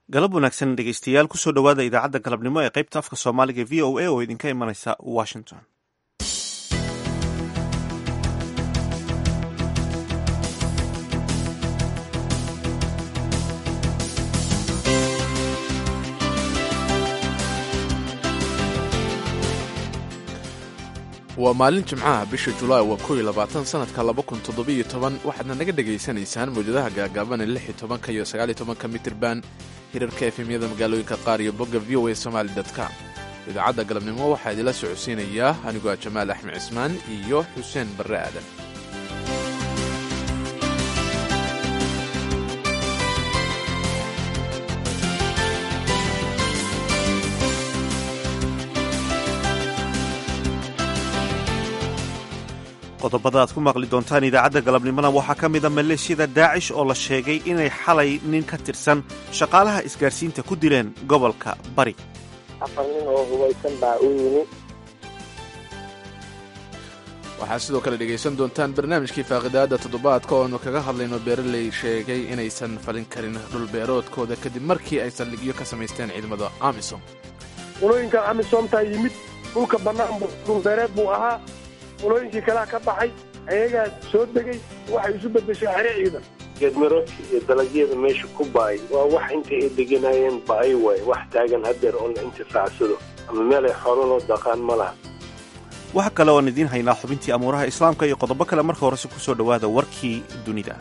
galab wanaagsan dhegeystayaal kusoo dhowaada idaacadda galabnimo ee qaybta afka soomaaliga v o a oo idinka imanaysa washington waa maalin jimcaha bisha julaay waa kow iyo labaatan sanadka laba kun toddobiyo toban waxaadna naga dhegaysanaysaan mawjadaha gaagaaban ee lix iyo tobanka iyo sagaal iyo tobanka mitirban hirarka efemyada magaalooyinka qaar iyo bogga v o a somaali com idaacadda galabnimo waxaa idinla socodsiinayaa anigoo ah jamaal axmed cismaan iyo xuseen barre aadan qodobada aad ku maqli doontaan idaacadda galabnimona waxaa ka mida maleeshiyada daacish oo la sheegay inay xalay nin ka tirsan shaqaalaha isgaarsiinta ku dileen gobolka bari afar nin oo hubaysan baa u yimi waxaad sidoo kale dhegaysan doontaan barnaamijkii faaqidaada toddobaadka ooanu kaga hadlayno beeraley sheegay inaysan falin karin dhulbeeroodkooda kadib markii ay saldhigyo ka samaysteen ciidamada amisom qulooyinkan amisomtaa yimid dhulka bannaan dhulbeereed buu ahaa qulooyinkii kalea ka baxay ayagaa soo degay waxay isu beddeshay xere ciidan geedmiroodka iyo dalagyada meesha ku baay waa wax inta ay deganayeen ba'ay waay wax taagan haddeer oo la intifaacsado ama meel ay xoolo loo daqaan ma laha waxa kale oan idiin haynaa xubintii amuuraha islaamka iyo qodobo kale marka horese ku soo dhowaada warkii dunida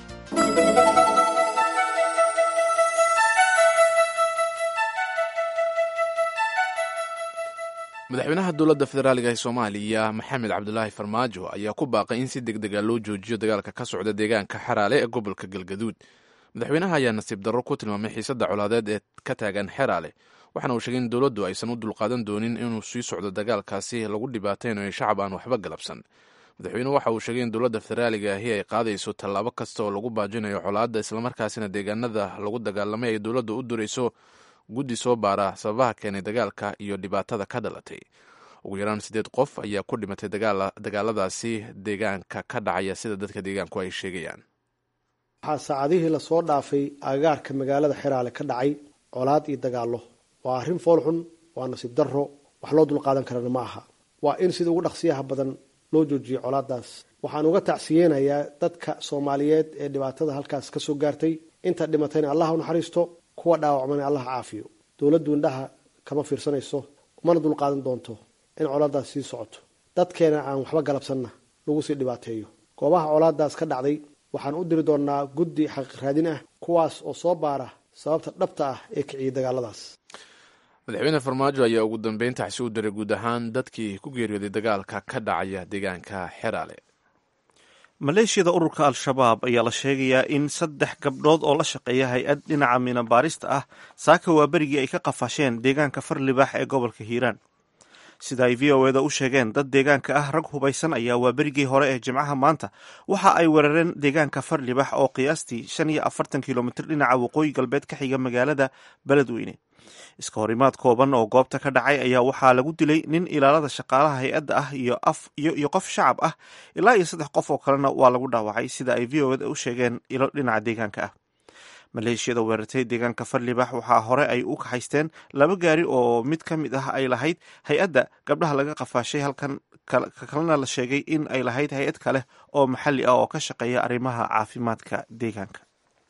madaxweynaha dowladda federaaliga ee soomaaliya maxamed cabdulaahi farmaajo ayaa ku baaqay in si deg dega loo joojiyo dagaalka ka socda deegaanka xeraale ee gobolka galgaduud madaxweynaha ayaa nasiib darro ku tilmaamay xiisadda colaadeed ee ka taagan xeraale waxaana uu sheegay in dowladdu aysan u dulqaadan doonin inuu sii socdo dagaalkaasi lagu dhibaataynayo shacab aan waxba galabsan madaxweynuhu waxa uu sheegay in dowladda federaaliga ahi ay qaadayso tallaabo kasta oo lagu baajinayo colaadda islamarkaasina deegaanada lagu dagaalamay ay dowladda u durayso guddi soo baara sababaha keenay dagaalka iyo dhibaatada ka dhalatay ugu yaraan siddeed qof ayaa ku dhimatay dagaaladaasi deegaanka ka dhacaya sida dadka deegaanku ay sheegayaan waxaa saacadihii lasoo dhaafay agagaarka magaalada xeraale ka dhacay colaad iyo dagaallo waa arrin foolxun waa nasiib darro wax loo dulqaadan karana ma aha waa in sida ugu dhaqsiyaha badan loo joojiyo colaadaas waxaan uga tacsiyeenayaa dadka soomaaliyeed ee dhibaatada halkaas ka soo gaartay inta dhimatayna allah u naxariisto kuwa dhaawacmana allah caafiyo dowladdu indhaha kama fiirsanayso umana dulqaadan doonto in colaadaas sii socoto dadkeena aan waxba galabsanna lagu sii dhibaateeyo goobaha colaadaas ka dhacday waxaan u diri doonaa guddi xaqiiq raadin ah kuwaas oo soo baara sababta dhabta ah ee kiciyay dagaaladaas madaxweyne farmaajo ayaa ugu dambeyn taxsi u diray guud ahaan dadkii ku geeriyooday dagaalka ka dhacaya deegaanka xeraale maleeshiyada ururka al-shabaab ayaa la sheegayaa in saddex gabdhood oo la shaqeeya hay-ad dhinaca minabaarista ah saaka waa berigii ay ka qafasheen deegaanka farlibaax ee gobolka hiiraan sida ay v o eda u sheegeen dad deegaanka ah rag hubaysan ayaa waa berigii hore ee jimcaha maanta waxa ay weerareen deegaanka farlibaax oo qiyaastii shan iyo afartan kilomitir dhinaca waqooyi galbeed ka xiga magaalada beledweyne iska horimaad kooban oo goobta ka dhacay ayaa waxaa lagu dilay nin ilaalada shaqaalaha hay-adda ah iyo qof shacab ah ilaa iyo saddex qof oo kalena waa lagu dhaawacay sida ay v o eda u sheegeen ilo dhinaca deegaanka ah maleeshiyada weerartay deegaanka farlibax waxaa hore ay u kaxaysteen laba gaari oo mid ka mid ah ay lahayd hay-adda gabdhaha laga qafaashay halkan kalena la sheegay in ay lahayd hay-ad kale oo maxalli ah oo ka shaqeeya arrimaha caafimaadka deegaanka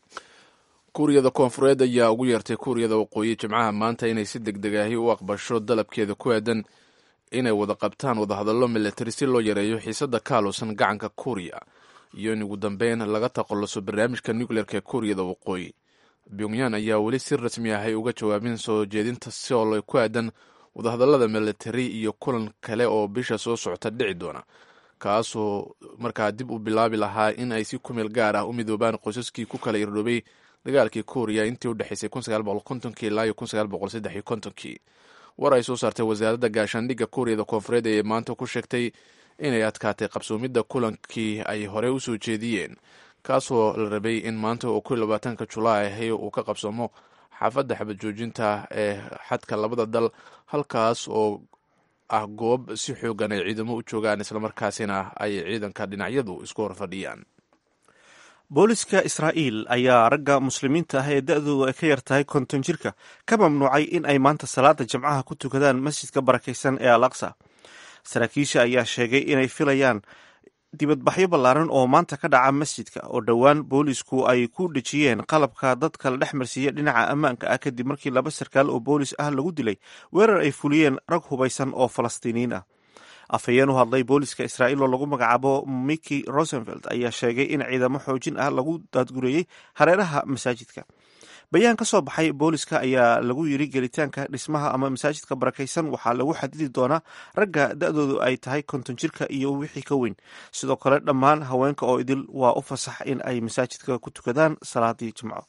kuuriyada koonfureed ayaa ugu yeertay kuuriyada waqooyi jimcaha maanta inay si deg deg ahi u aqbasho dalabkeeda ku aadan inay wada qabtaan wadahadallo milatari si loo yareeyo xiisadda kaaluusan gacanka kuuriya iyo in ugu dambeyn laga taqaluso barnaamijka nucleerka ee kuuriyada waqooyi pyongyan ayaa weli si rasmi ahay uga jawaabin soo jeedinta sool ku aadan wadahadallada milatari iyo kulan kale oo bisha soo socota dhici doona kaasoo markaa dib u bilaabi lahaa in ay si kumeel gaar ah u midoobaan qoysaskii ku kala irdhoobay dagaalkii kuuriya intii u dhexaysay ilaa iyo kii war ay soo saartay wasaaradda gaashaandhigga kuuriyada koonfureed ee maanta ku sheegtay inay adkaatay qabsoomidda kulankii ay horey u soo jeediyeen kaasoo la rabay in maanta oo labaatanka julaay ahi uu ka qabsoomo xaafadda xabad joojinta ee xadka labada dal halkaas oo ah goob si xoogan ay ciidamo u joogaan islamarkaasina ay ciidanka dhinacyadu isku horfadhiyaan booliska israa'iil ayaa ragga muslimiinta ah ee da-doodu ay ka yar tahay konton jirka ka mamnuucay in ay maanta salaada jamcaha ku tukadaan masjidka barakaysan ee al aqsa saraakiisha ayaa sheegay inay filayaan dibadbaxyo ballaaran oo maanta ka dhaca masjidka oo dhowaan boolisku ay ku dhejiyeen qalabka dadka la dhex marsiiya dhinaca ammaanka ah kadib markii laba sarkaal oo boolis ah lagu dilay weerar ay fuliyeen rag hubaysan oo falastiiniyiin ah afhayeen u hadlay booliska israa'iil oo lagu magacaabo miki rosenfeld ayaa sheegay in ciidamo xoojin ah lagu daadgureeyey hareeraha masaajidka bayaan ka soo baxay booliska ayaa lagu yiri gelitaanka dhismaha ama masaajidka barakaysan waxaa lagu xadidi doonaa ragga da-doodu ay tahay konton jirka iyo wixii ka weyn sidoo kale dhammaan haweenka oo idil waa u fasax in ay masaajidka ku tukadaan salaadii jimco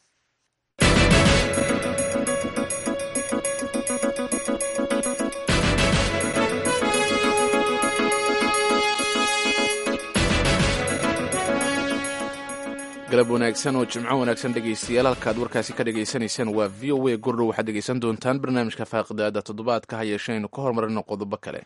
galab wanaagsan oo jimco wanaagsan dhegaystayaal halkaad warkaasi ka dhagaysanaysaan waa v o a gordhow waxaad dhegaysan doontaan barnaamijka faaqidaada toddobaadka ha yeeshaynu ka hormarino qodobo kale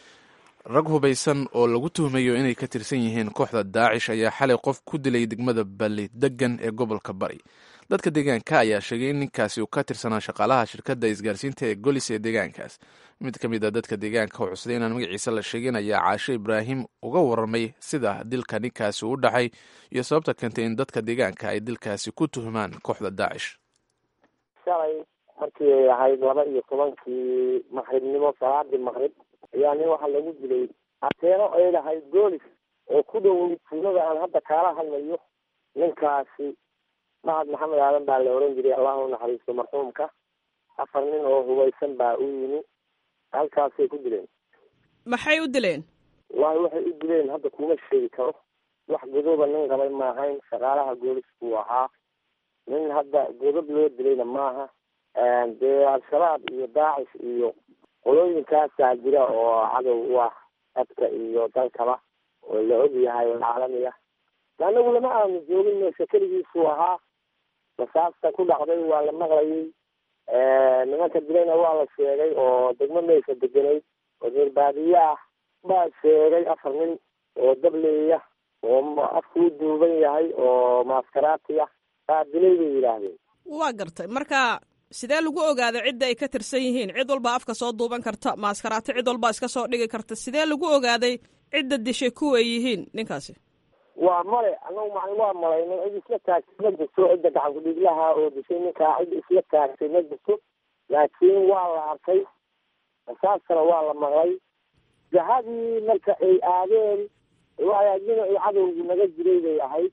rag hubaysan oo lagu tuhmayo inay ka tirsan yihiin kooxda daacish ayaa xalay qof ku dilay degmada balli degan ee gobolka bari dadka deegaanka ayaa sheegay in ninkaasi uu ka tirsanaa shaqaalaha shirkadda isgaarsiinta ee golis ee deegaankaas mid ka mid a dadka deegaanka oo cusday inaan magaciisa la sheegin ayaa caashe ibraahim uga warramay sida dilka ninkaasi u dhacay iyo sababta keentay in dadka deegaanka ay dilkaasi ku tuhmaan kooxda daacish shalay markii ay ahayd laba iyo tobankii maqribnimo salaadii maqrib ayaa nin waxaa lagu dilay ateeno ay lahayd goolis oo ku dhow tuulada aan hadda kaala hadlayo ninkaasi mahad maxamed aadan baa la oran jiray allahu naxariisto marxuumka afar nin oo hubaysan baa u yimi halkaasay ku dileen maxay u dileen wallahi waxay u dileen hadda kuma sheegi karo wax godoba nin qabay ma ahayn shaqaalaha goolisku ahaa nin hadda godob loo dilayna maaha dee al-shabaab iyo daacish iyo qolooyinkaasaa jira oo cadow u ah dadka iyo dalkaba oo la og yahay oo caalami ah anagu lama aanu joogin meesha keligiisuu ahaa rasaasta ku dhacday waa la maqlayay nimanka dilayna waa la sheegay oo degmo meesha deganayd oo reer baadiye ah baa sheegay afar nin oo dableeya oo afkuu duuban yahay oo maaskaraati ah baa dilay bay yidhaahdeen waa gartay marka sidee lagu ogaada cidda ay ka tirsan yihiin cid walba afka soo duuban karta maaskaraati cid walba iska soo dhigi karta sidee lagu ogaaday cidda dishay kuwa ay yihiin ninkaasi waa male anagu macni waa malayno cid isla taagtay ma jirto cidda gacan ku-dhiiglaha oo dishay ninkaa cid isla taagtay ma jirto laakiin waa la arkay rasaastana waa la maqlay jahadii marka ay aadeen waxay dhinacii cadowgii naga jiray bay ahayd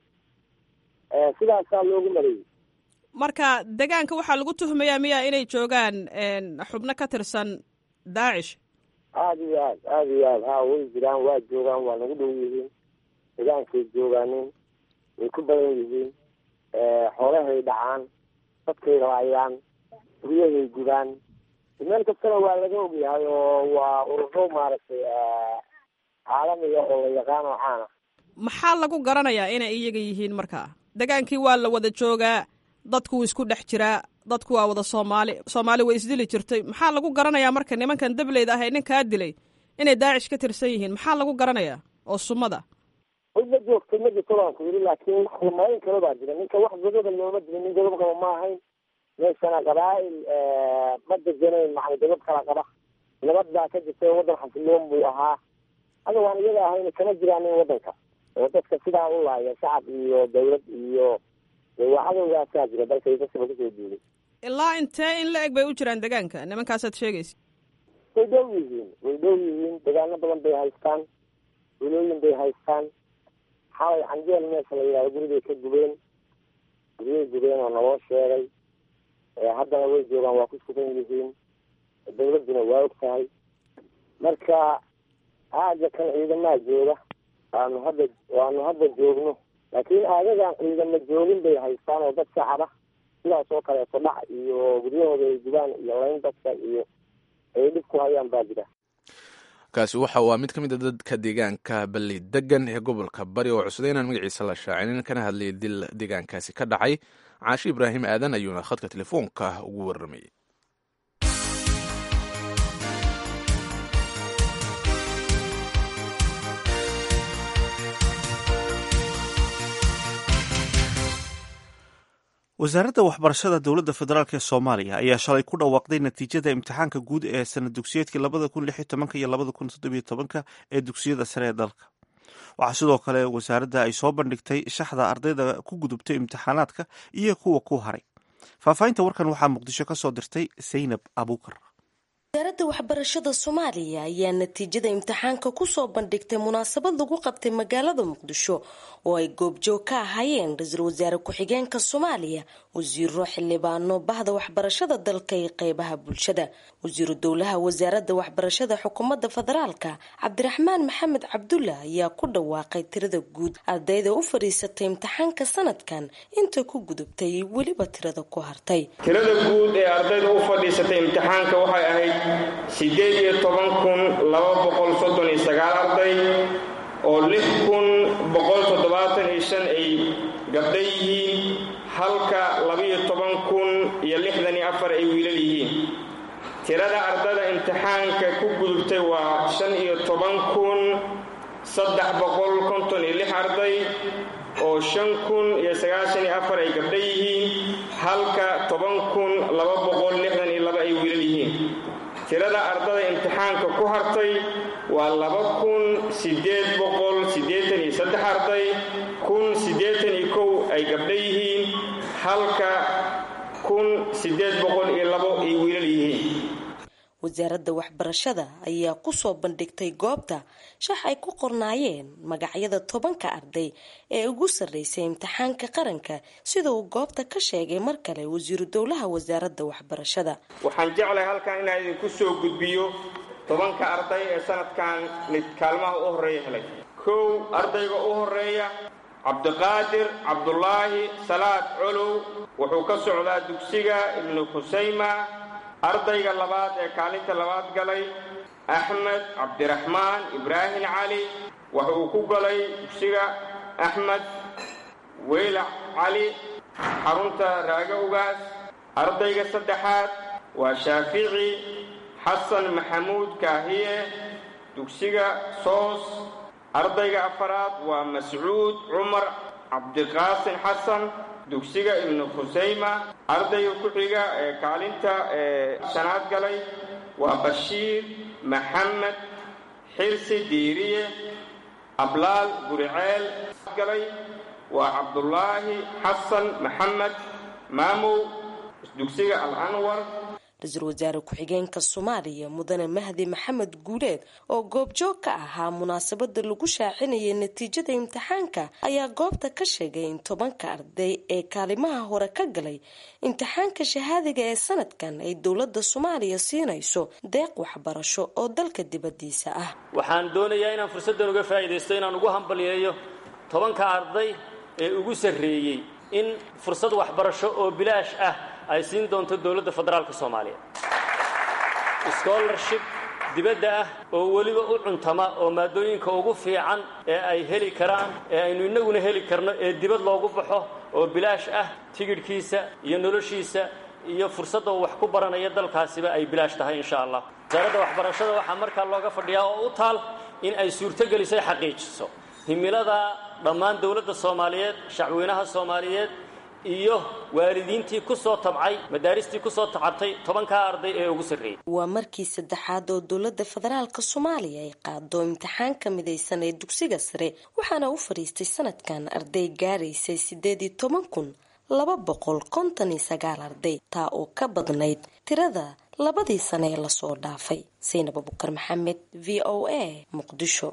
sidaasaa loogu maleeyey marka degaanka waxaa lagu tuhmayaa miya inay joogaan xubno ka tirsan daacish aada iyo aad aada iyo aad ha way jiraan waa joogaan waa nagu dhow yihiin degaankay joogaanin way ku badan yihiin xoolahay dhacaan dadkay raayaan guryahay gubaan meel kastana waa laga ogyahay oo waa ururo maaragtay caalamiga oo la yaqaan oo caana maxaa lagu garanayaa inay iyaga yihiin markaa degaankii waa la wada joogaa dadku wuu isku dhex jiraa dadku waa wada soomaali soomaali way isdili jirtay maxaa lagu garanayaa marka nimankan dableyda ah ee ninkaa dilay inay daacish ka tirsan yihiin maxaa lagu garanayaa oo sumada cid la joogtay ma jirto baan ku yidhi laakiin wax la malayn karo baa jira ninka wax godoba looma dilin nin godob qaba ma ahayn meeshana qabaa'il ma deganayn macni godob kala qaba nabad baa ka jirta waddan xasiloon buu ahaa hada waan iyaga ahayn kama jiraanin waddanka oo dadka sidaa u laaya shacab iyo dawlad iyo waa cadowgaasaa jira dalkay dadkaba kusoo duulay ilaa intee in la eg bay u jiraan degaanka nimankaasaad sheegaysa way dhow yihiin way dhow yihiin degaano badan bay haystaan wilooyin bay haystaan xalay canjeel meesha la yidhahdo gurigay ka gubeen guryay gubeen oo naloo sheegay haddana way joogaan waa ku sugan yihiin dawladduna waa og tahay marka aaga kan ciidamaa jooga waanu hadda waanu hadda joogno laakiin aagagaan ciidama joogin bay haystaan oo dad shacaba sidaas oo kaleeto dhac iyo guryahooda ay gubaan iyo layn dadka iyo ay dhib ku hayaan baa jira kaasi waxa waa mid ka mid a dadka deegaanka balli degan ee gobolka bari oo cusday inaan magaciisa la shaacinin kana hadlayay dil deegaankaasi ka dhacay caashi ibraahim aadan ayuuna khadka telefoonka ugu warramayay wasaaradda waxbarashada dowladda federaalk ee soomaaliya ayaa shalay ku dhawaaqday natiijada imtixaanka guud ee sanad dugsiyeedkii labada kun lix iyo tobanka iyo labada kun toddobiyo tobanka ee dugsiyada sare ee dalka waxaa sidoo kale wasaaradda ay soo bandhigtay shaxda ardayda ku gudubtay imtixaanaadka iyo kuwa ku haray faahfaahinta warkan waxaa muqdisho ka soo dirtay saynab abuukar wasaaradda waxbarashada soomaaliya ayaa natiijada imtixaanka kusoo bandhigtay munaasabad lagu qabtay magaalada muqdisho oo ay goobjoog ka ahaayeen ra-iisul wasaare ku-xigeenka soomaaliya wasiiro xildhibaano bahda waxbarashada dalka iyo qeybaha bulshada wasiiru dowlaha wasaaradda waxbarashada xukuumadda federaalka cabdiraxmaan maxamed cabdulla ayaa ku dhawaaqay tirada guud ardayda u fadhiisatay imtixaanka sanadkan inta ku gudubtay iyo weliba tirada ku hartay tirada guud ee ardayda u fadhiisatay imtixaanka waxay ahayd sideed iyo toban kun laba boqol soddon iyo sagaal arday oo lix kun boqol toddobaatan iyo shan ay gabdha yihiin halka labaiyo toban kun iyo lixdan iyo afar ay wiilal yihiin tirada ardada imtixaanka ku gudubtay waa shan iyo toban kun saddex boqol konton iyo lix arday oo shan kun iyo sagaashan iyo afar ay gabdha yihiin halka toban kun laba boqol lixdan iyo laba ay wiilal yihiin tirada ardada imtixaanka ku hartay waa laba kun sideed boqol siddeetan iyo saddex arday kun siddeetan iyo kow ay gabdha yihiin halka kun siddeed boqol iyo labo ay wiilal yihiin wasaaradda waxbarashada ayaa kusoo bandhigtay goobta shax ay ku qornaayeen magacyada tobanka arday ee ugu sarreysay imtixaanka qaranka sida uu goobta ka sheegay mar kale wasiiru dowlaha wasaaradda waxbarashada waxaan jeclahay halkan inaan idinku soo gudbiyo tobanka arday ee sanadkan mid kaalmaha u horreeya helay kow ardayga u horeeya cabdiqaadir cabdulaahi salaad colow wuxuu ka socdaa dugsiga ibnu khusayma ardayga labaad ee kaalinta labaad galay axmed cabdiraxmaan ibraahim cali waxa uu ku galay dugsiga axmed weylac cali xarunta raaga ugaas ardayga saddexaad waa shaafici xasan maxamuud kaahiye dugsiga soos ardayga afaraad waa mascuud cumar cabdiqaasin xasan dugsiga ibnu khusayma ardayga ku xiga ee kaalinta ee shanaad galay waa bashiir maxamed xirsi diiriye ablaal guriceel galay waa cabdulaahi xasan maxamed maamow dugsiga al anwar ra-iisul wasaare ku-xigeenka soomaaliya mudane mahdi maxamed guuleed oo goobjoog ka ahaa munaasabada lagu shaacinayay natiijada imtixaanka ayaa goobta ka sheegay in tobanka arday ee kaalimaha hore ka galay imtixaanka shahaadiga ee sanadkan ay dowlada soomaaliya siinayso deeq waxbarasho oo dalka dibadiisa ah waxaan doonayaa inaan fursaddan uga faa'iidaysto inaan ugu hambalyeeyo tobanka arday ee ugu sarreeyey in fursad waxbarasho oo bilaash ah ay siin doonto dowladda federaalka soomaaliya scholarship dibadda ah oo weliba u cuntama oo maadooyinka ugu fiican ee ay heli karaan ee aynu innaguna heli karno ee dibad loogu baxo oo bilaash ah tigidhkiisa iyo noloshiisa iyo fursadda uu wax ku baranaya dalkaasiba ay bilaash tahay insha allah wasaaradda waxbarashada waxaa markaa looga fadhiyaa oo u taal in ay suurtogelisay xaqiijiso himilada dhammaan dowladda soomaaliyeed shacweynaha soomaaliyeed iyo waalidiintii ku soo tabcay madaaristii ku soo tacabtay tobankaa arday ee ugu sarreeyey waa markii saddexaad oo dowladda federaalka soomaaliya ay qaado imtixaanka midaysan ee dugsiga sare waxaana u fadhiistay sanadkan arday gaaraysay siddeed iyo toban kun laba boqol konton iyo sagaal arday taa oo ka badnayd tirada labadii sane ee lasoo dhaafay saynab abukar maxamed v o a muqdisho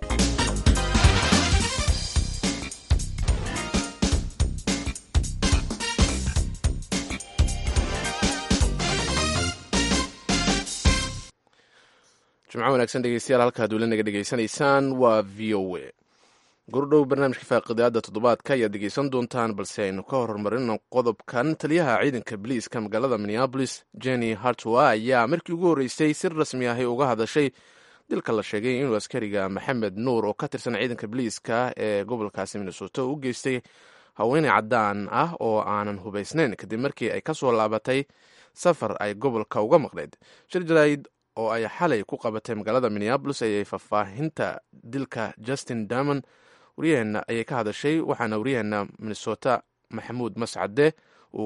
jimco wanaagsan dhegeystayaal halkaad weli naga dhegeysanaysaan waa v o a gordhow barnaamijka faaqidaada toddobaadka ayaad dhegeysan doontaan balse aynu ka hormarino qodobkan taliyaha ciidanka boliiska magaalada minneabolis jenny hartwa ayaa markii ugu horreysay si rasmi ahi uga hadashay dilka la sheegay inuu askariga maxamed nuur oo ka tirsan ciidanka boliiska ee gobolkaasi minnesota u geystay haweeney caddaan ah oo aanan hubaysnayn kadib markii ay kasoo laabatay safar ay gobolka uga maqnayd shir jaraid oo ay xalay ku qabatay magaalada minneabolis ayay faahfaahinta dilka justin damon waryaheena ayay ka hadashay waxaana waryaheena minnesota maxamuud mascade uu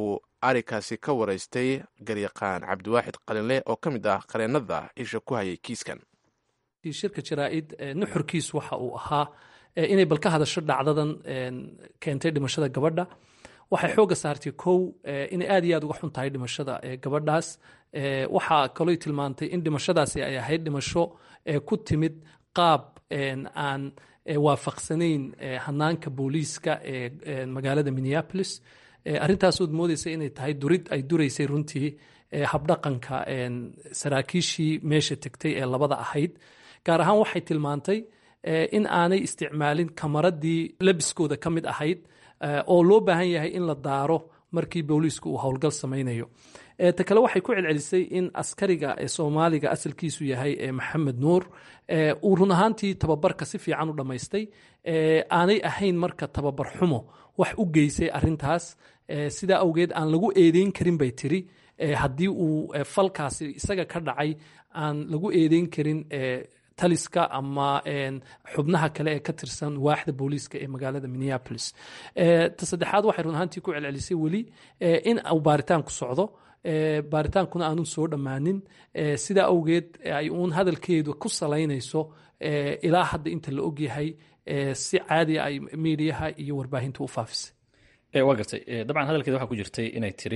arikaasi ka waraystay garyaqaan cabdiwaaxid qalinle oo ka mid ah qareennada isha ku hayay kiiskan shirka jaraa-id nuxurkiis waxa uu ahaa inay bal ka hadasho dhacdadan keentay dhimashada gabadha waxay xooga saartay kow inay aad iyo aad uga xun tahay dhimashada gabadhaas waxaa kaloo tilmaantay in dhimashadaasi ay ahayd dhimasho ku timid qaab aan waafaqsanayn hanaanka booliiska ee magaalada minneapolis arintaasood moodeysa inay tahay durid ay duraysay runtii habdhaqanka saraakiishii meesha tegtay ee labada ahayd gaar ahaan waxay tilmaantay in aanay isticmaalin kamaradii labiskooda ka mid ahayd oo loo baahan yahay in la daaro markii booliisku uu howlgal samaynayo ta kale waxay ku celcelisay in askariga ee soomaaliga asalkiisu yahay maxamed nuur uu run ahaantii tababarka si fiican u dhammaystay aanay ahayn marka tababar xumo wax u geysay arintaas sidaa awgeed aan lagu eedeyn karin bay tiri haddii uu falkaasi isaga ka dhacay aan lagu eedeyn karin taliska ama xubnaha kale ee ka tirsan waaxda booliiska ee magaalada minneapolis ta saddexaad waxay run ahaantii ku celcelisay weli in uu baaritaanku socdo baaritaankuna aanun soo dhammaanin sidaa awgeed ay uun hadalkeedu ku salaynayso ilaa hadda inta la ogyahay si caadiya ay miidiyaha iyo warbaahinta u faafisay waa gartay dabcan hadalkeeda waxaa ku jirtay inay tiri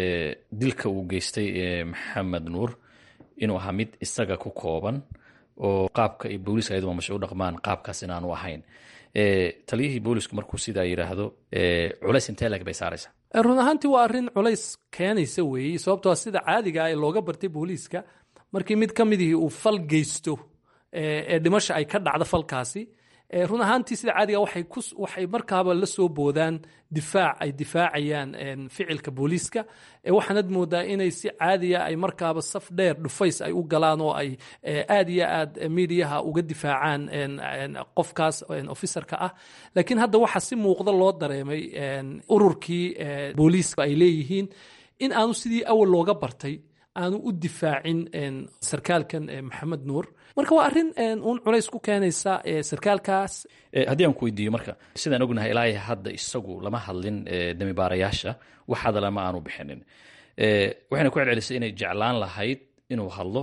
dilka uu geystay maxamed nuur inuu ahaa mid isaga ku kooban oo qaabka ay booliiska ayadu maamusha u dhaqmaan qaabkaas inaanu ahayn taliyihii boolisku markuu sidaa yidhaahdo culays intee leg bay saaraysaa run ahaantii waa arrin culays keenaysa weeye sababtoo sida caadiga ee looga bartay booliiska markii mid ka midihii uu fal geysto ee dhimasha ay ka dhacdo falkaasi run ahaantii sida caadiga waxay markaaba la soo boodaan difaac ay difaacayaan ficilka booliiska waxaanad moodaa inay si caadiya ay markaaba saf dheer dhufays ay u galaan oo ay aad iyo aad miidiyaha uga difaacaan qofkaas officerka ah laakiin hadda waxaa si muuqda loo dareemay ururkii booliiska ay leeyihiin in aanu sidii awal looga bartay aanu u difaacin sarkaalkan maxamed nuur marka waa arrin uun culays ku keenaysa sarkaalkaas haddii aan ku weydiiyo marka sidaan ognahay ilaa hadda isagu lama hadlin damibaarayaasha wax hadala ma aanu bixinin waxayna ku celcelisay inay jeclaan lahayd inuu hadlo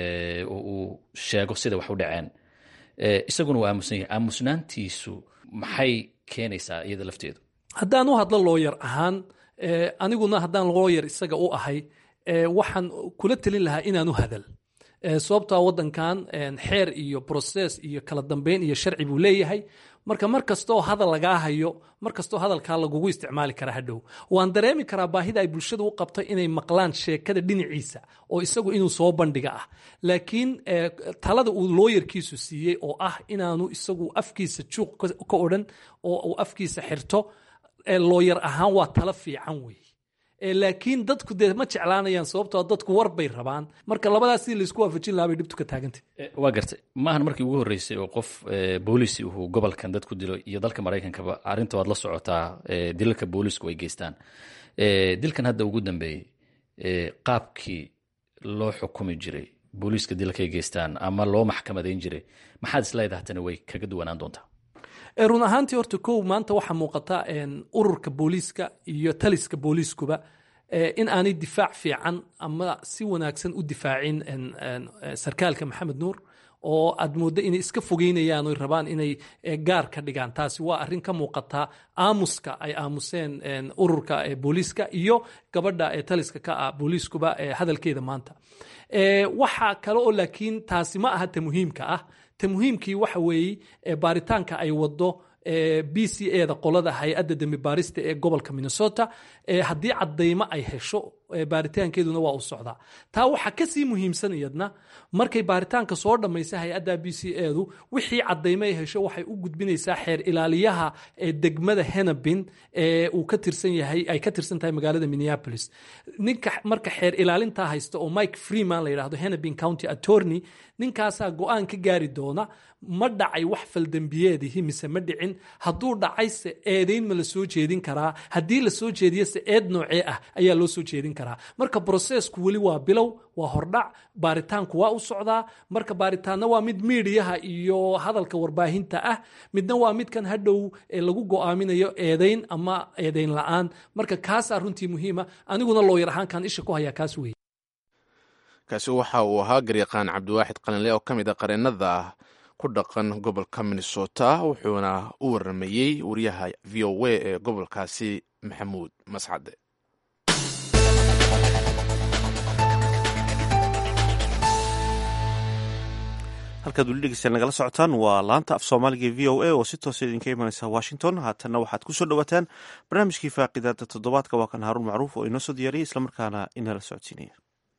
oo uu sheego sida wax u dhaceen isaguna waa aamusan yahay aamusnaantiisu maxay keenaysaa iyada lafteedu haddaan u hadlo looyar ahaan aniguna haddaan looyar isaga u ahay waxaan kula telin lahaa inaanu hadal sababtoa wadankan xeer iyo broses iyo kala dambeyn iyo sharci buu leeyahay marka mar kastoo hadal lagaa hayo mar kastoo hadalkaa lagugu isticmaali karaa hadhow waan dareemi karaa baahida ay bulshada u qabto inay maqlaan sheekada dhinaciisa oo isagu inuu soo bandhiga ah laakiin talada uu looyarkiisu siiyey oo ah inaanu isagu afkiisa juuq ka odhan oo uu afkiisa xirto looyar ahaan waa talo fiican wey laakiin dadku dee ma jeclaanayaan sababtoo dadku war bay rabaan marka labadaas si laysku waafajin lahaa bay dhibtu ka taagantay waa gartay maahan markii ugu horreysay oo qof booliisi uu gobolkan dad ku dilo iyo dalka maraykankaba arrinta waad la socotaa dilalka boolisku ay geystaan dilkan hadda ugu dambeeyey qaabkii loo xukumi jiray booliiska dilalka ay geystaan ama loo maxkamadayn jiray maxaad isleedaha tani way kaga duwanaan doontaa run ahaantii horta kow maanta waxaa muuqata ururka booliiska iyo taliska booliiskuba in aanay difaac fiican ama si wanaagsan u difaacin sarkaalka maxamed nuur oo aad mooddo inay iska fogeynayaan oy rabaan inay gaar ka dhigaan taasi waa arrin ka muuqata aamuska ay aamuseen ururka booliiska iyo gabadha taliska ka ah booliiskuba hadalkeeda maanta waxaa kale oo laakiin taasi ma aha ta muhiimka ah ta muhiimkii waxa weeye baaritaanka ay wado b c e da qolada hay-adda dembi baarista ee gobolka minnesota haddii cadaymo ay hesho baaritaankeeduna waa u socdaa taa waxaa kasii muhiimsan iyadna markay baaritaanka soo dhammaysa hay-adda b c edu wixii cadaymo ay hesho waxay u gudbinaysaa xeer ilaaliyaha degmada henabin ee uu ka tirsan yahay ay ka tirsan tahay magaalada minneapolis ninka marka xeer ilaalintaa haysta oo mike freeman la yidhahdo henabin county attorney ninkaasaa go-aan ka gaari doona ma dhacay wax faldembiyeedihi mise ma dhicin hadduu dhacayse eedeyn ma la soo jeedin karaa haddii la soo jeediyose eed noocee ah ayaa loo soo jeedin karaa marka brosesku weli waa bilow waa hordhac baaritaanku waa u socdaa marka baaritaanna waa mid miidiyaha iyo hadalka warbaahinta ah midna waa midkan hadhow lagu go'aaminayo eedayn ama eedayn la-aan marka kaasaa runtii muhiima aniguna looyar ahaankan isha ku hayaa kaas weeye kaasi waxa uu ahaa garyaqaan cabdiwaaxid qalinle oo ka mid a qareennada ku dhaqan gobolka minnesota wuxuuna u waramayey wariyaha v o a ee gobolkaasi maxamuud mascade halkaad weli dhegeystayaal nagala socotaan waa laanta af soomaaliga e v o a oo si toosa idinka imanaysa washington haatanna waxaad ku soo dhowaataan barnaamijkii faaqidaada toddobaadka waa kan haaruun macruuf oo inoo soo diyaariyay islamarkaana inala socodsiinaya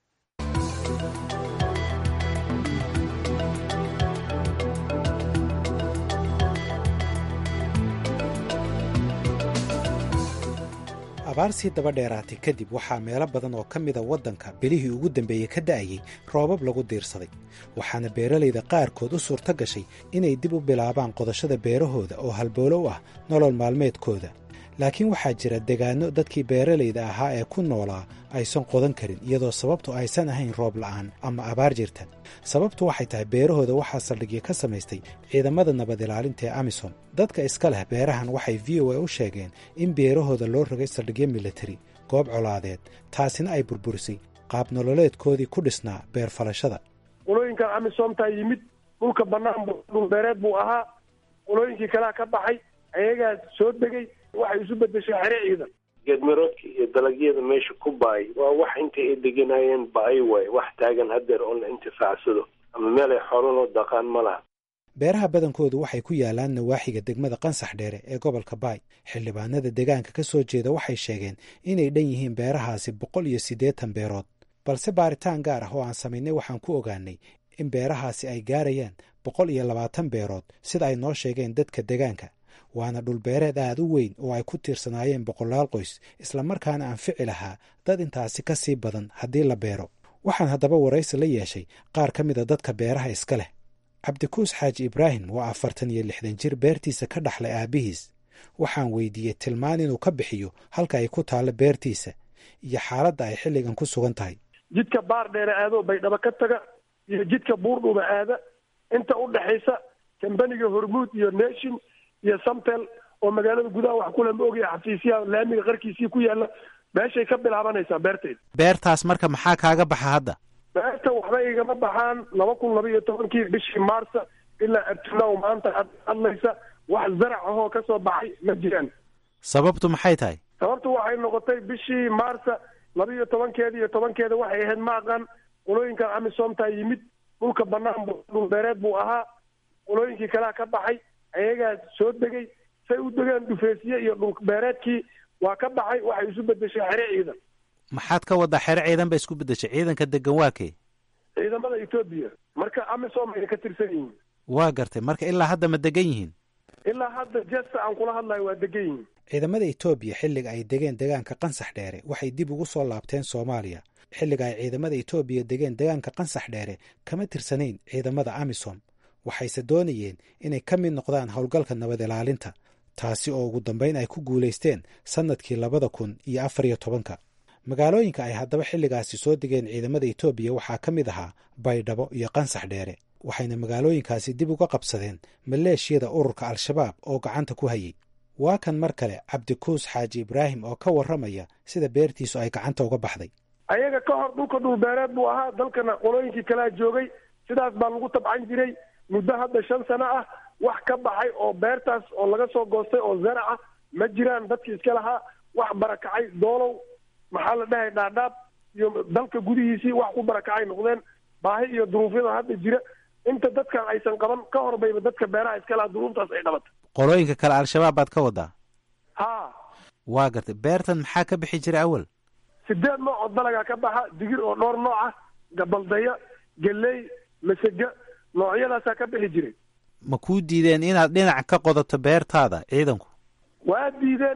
abaarsii daba dheeraatay kadib waxaa meelo badan oo ka mida waddanka bilihii ugu dambeeyey ka da'ayey roobab lagu diirsaday waxaana beeralayda qaarkood u suurto gashay inay dib u bilaabaan qodashada beerahooda oo halboolo u ah nolol maalmeedkooda laakiin waxaa jira degaanno dadkii beeralayda ahaa ee ku noolaa aysan qodan karin iyadoo sababtu aysan ahayn roob la'aan ama abaar jirta sababtu waxay tahay beerahooda waxaa saldhigyo ka samaystay ciidamada nabad ilaalinta ee amisom dadka iska leh beerahan waxay v o a u sheegeen in beerahooda loo rogay saldhigyo militari goob colaadeed taasina ay burburisay qaab nololeedkoodii ku dhisnaa beer falashada qolooyinkan amisomtaa yimid dhulka bannaan dhulbeereed buu ahaa qolooyinkii kalea ka baxay ayagaa soo degay waxay isu bedeshay xere ciidan geedmiroodka iyo dalagyada meesha ku baay waa wax intay ay deganayeen ba-ay waay wax taagan hadeer oo la intifaacsado ama meel ay xoololoo daqaan ma laha beeraha badankoodu waxay ku yaalaan nawaaxiga degmada qansax dheere ee gobolka baay xildhibaanada deegaanka ka soo jeeda waxay sheegeen inay dhan yihiin beerahaasi boqol iyo siddeetan beerood balse baaritaan gaar ah oo aan samaynay waxaan ku ogaanay in beerahaasi ay gaarayaan boqol iyo labaatan beerood sida ay noo sheegeen dadka deegaanka waana dhulbeereed aad u weyn oo ay ku tiirsanaayeen boqolaal qoys islamarkaana anfici lahaa dad intaasi ka sii badan haddii la beero waxaan haddaba waraysi la yeeshay qaar ka mida dadka beeraha iska leh cabdikuus xaaji ibraahim waa afartan iyo lixdan jir beertiisa ka dhaxlay aabbihiis waxaan weydiiyey tilmaan inuu ka bixiyo halka ay ku taallo beertiisa iyo xaaladda ay xilligan ku sugan tahay jidka baar dheere aadoo baydhabo ka taga iyo jidka buurdhuba aada inta u dhexaysa kambaniga hormuud iyo nation iyo samtel oo magaalada gudaha wax kule ma ogaya xafiisyaha laamiga qarkiisii ku yaalla meeshay ka bilaabanaysaa beertayda beertaas marka maxaa kaaga baxa hadda beerta waxba igama baxaan laba kun laba iyo tobankii bishii maarsa ilaa abtinow maanta hadlaysa wax zarac ahoo ka soo baxay ma jiraan sababtu maxay tahay sababtu waxay noqotay bishii maarsa laba iyo tobankeeda iyo tobankeeda waxay ahayd maaqan qolooyinkan amisomtaa yimid dhulka bannaan dhulbeereed buu ahaa qolooyinkii kalea ka baxay ayagaa soo degay say u degeen dhufeesiye iyo dhulbeereedkii waa ka baxay waxay isu bedeshay xere ciidan maxaad ka waddaa xere ciidan ba isku beddeshay ciidanka degan waa kee ciidamada etoobiya marka amisom ayna ka tirsan yihiin waa gartay marka ilaa hadda ma degan yihiin ilaa hadda jesta aan kula hadlayo waa degan yihiin ciidamada etoobiya xilliga ay degeen degaanka qansax dheere waxay dib ugu soo laabteen soomaaliya xilliga ay ciidamada etoobiya degeen degaanka qansax dheere kama tirsanayn ciidamada amisom waxayse doonayeen inay ka mid noqdaan howlgalka nabad ilaalinta taasi oo ugu dambayn ay ku guulaysteen sannadkii labada kun iyo afar iyo tobanka magaalooyinka ay haddaba xilligaasi soo degeen ciidamada etoobiya waxaa ka mid ahaa baydhabo iyo qansax dheere waxayna magaalooyinkaasi dib uga qabsadeen maleeshiyada ururka al-shabaab oo gacanta ku hayay waa kan mar kale cabdikuus xaaji ibraahim oo ka warramaya sida beertiisu ay gacanta uga baxday ayaga ka hor dhulka dhulbeereed buu ahaa dalkana qolooyinkii kalea joogay sidaas baa lagu tabcan jiray muddo hadda shan sano ah wax ka baxay oo beertaas oo laga soo goostay oo zarac ah ma jiraan dadkii iska lahaa wax barakacay doolow maxaa la dhahay dhaadhaab iyo dalka gudihiisii wax ku barakacay noqdeen baahi iyo duruufyada hadda jira inta dadkan aysan qaban ka hor bayba dadka beeraha iska lahaa duruuftaas ay qabatay qolooyinka kale al-shabaab baad ka wadaa ha waa gartay beertan maxaa ka bixi jira awal sideed nooc oo dalagaa ka baxa digir oo dhowr nooc ah gabaldaya geley masega noocyadaasaa ka bixi jiray ma kuu diideen inaad dhinac ka qodato beertaada ciidanku waa diideen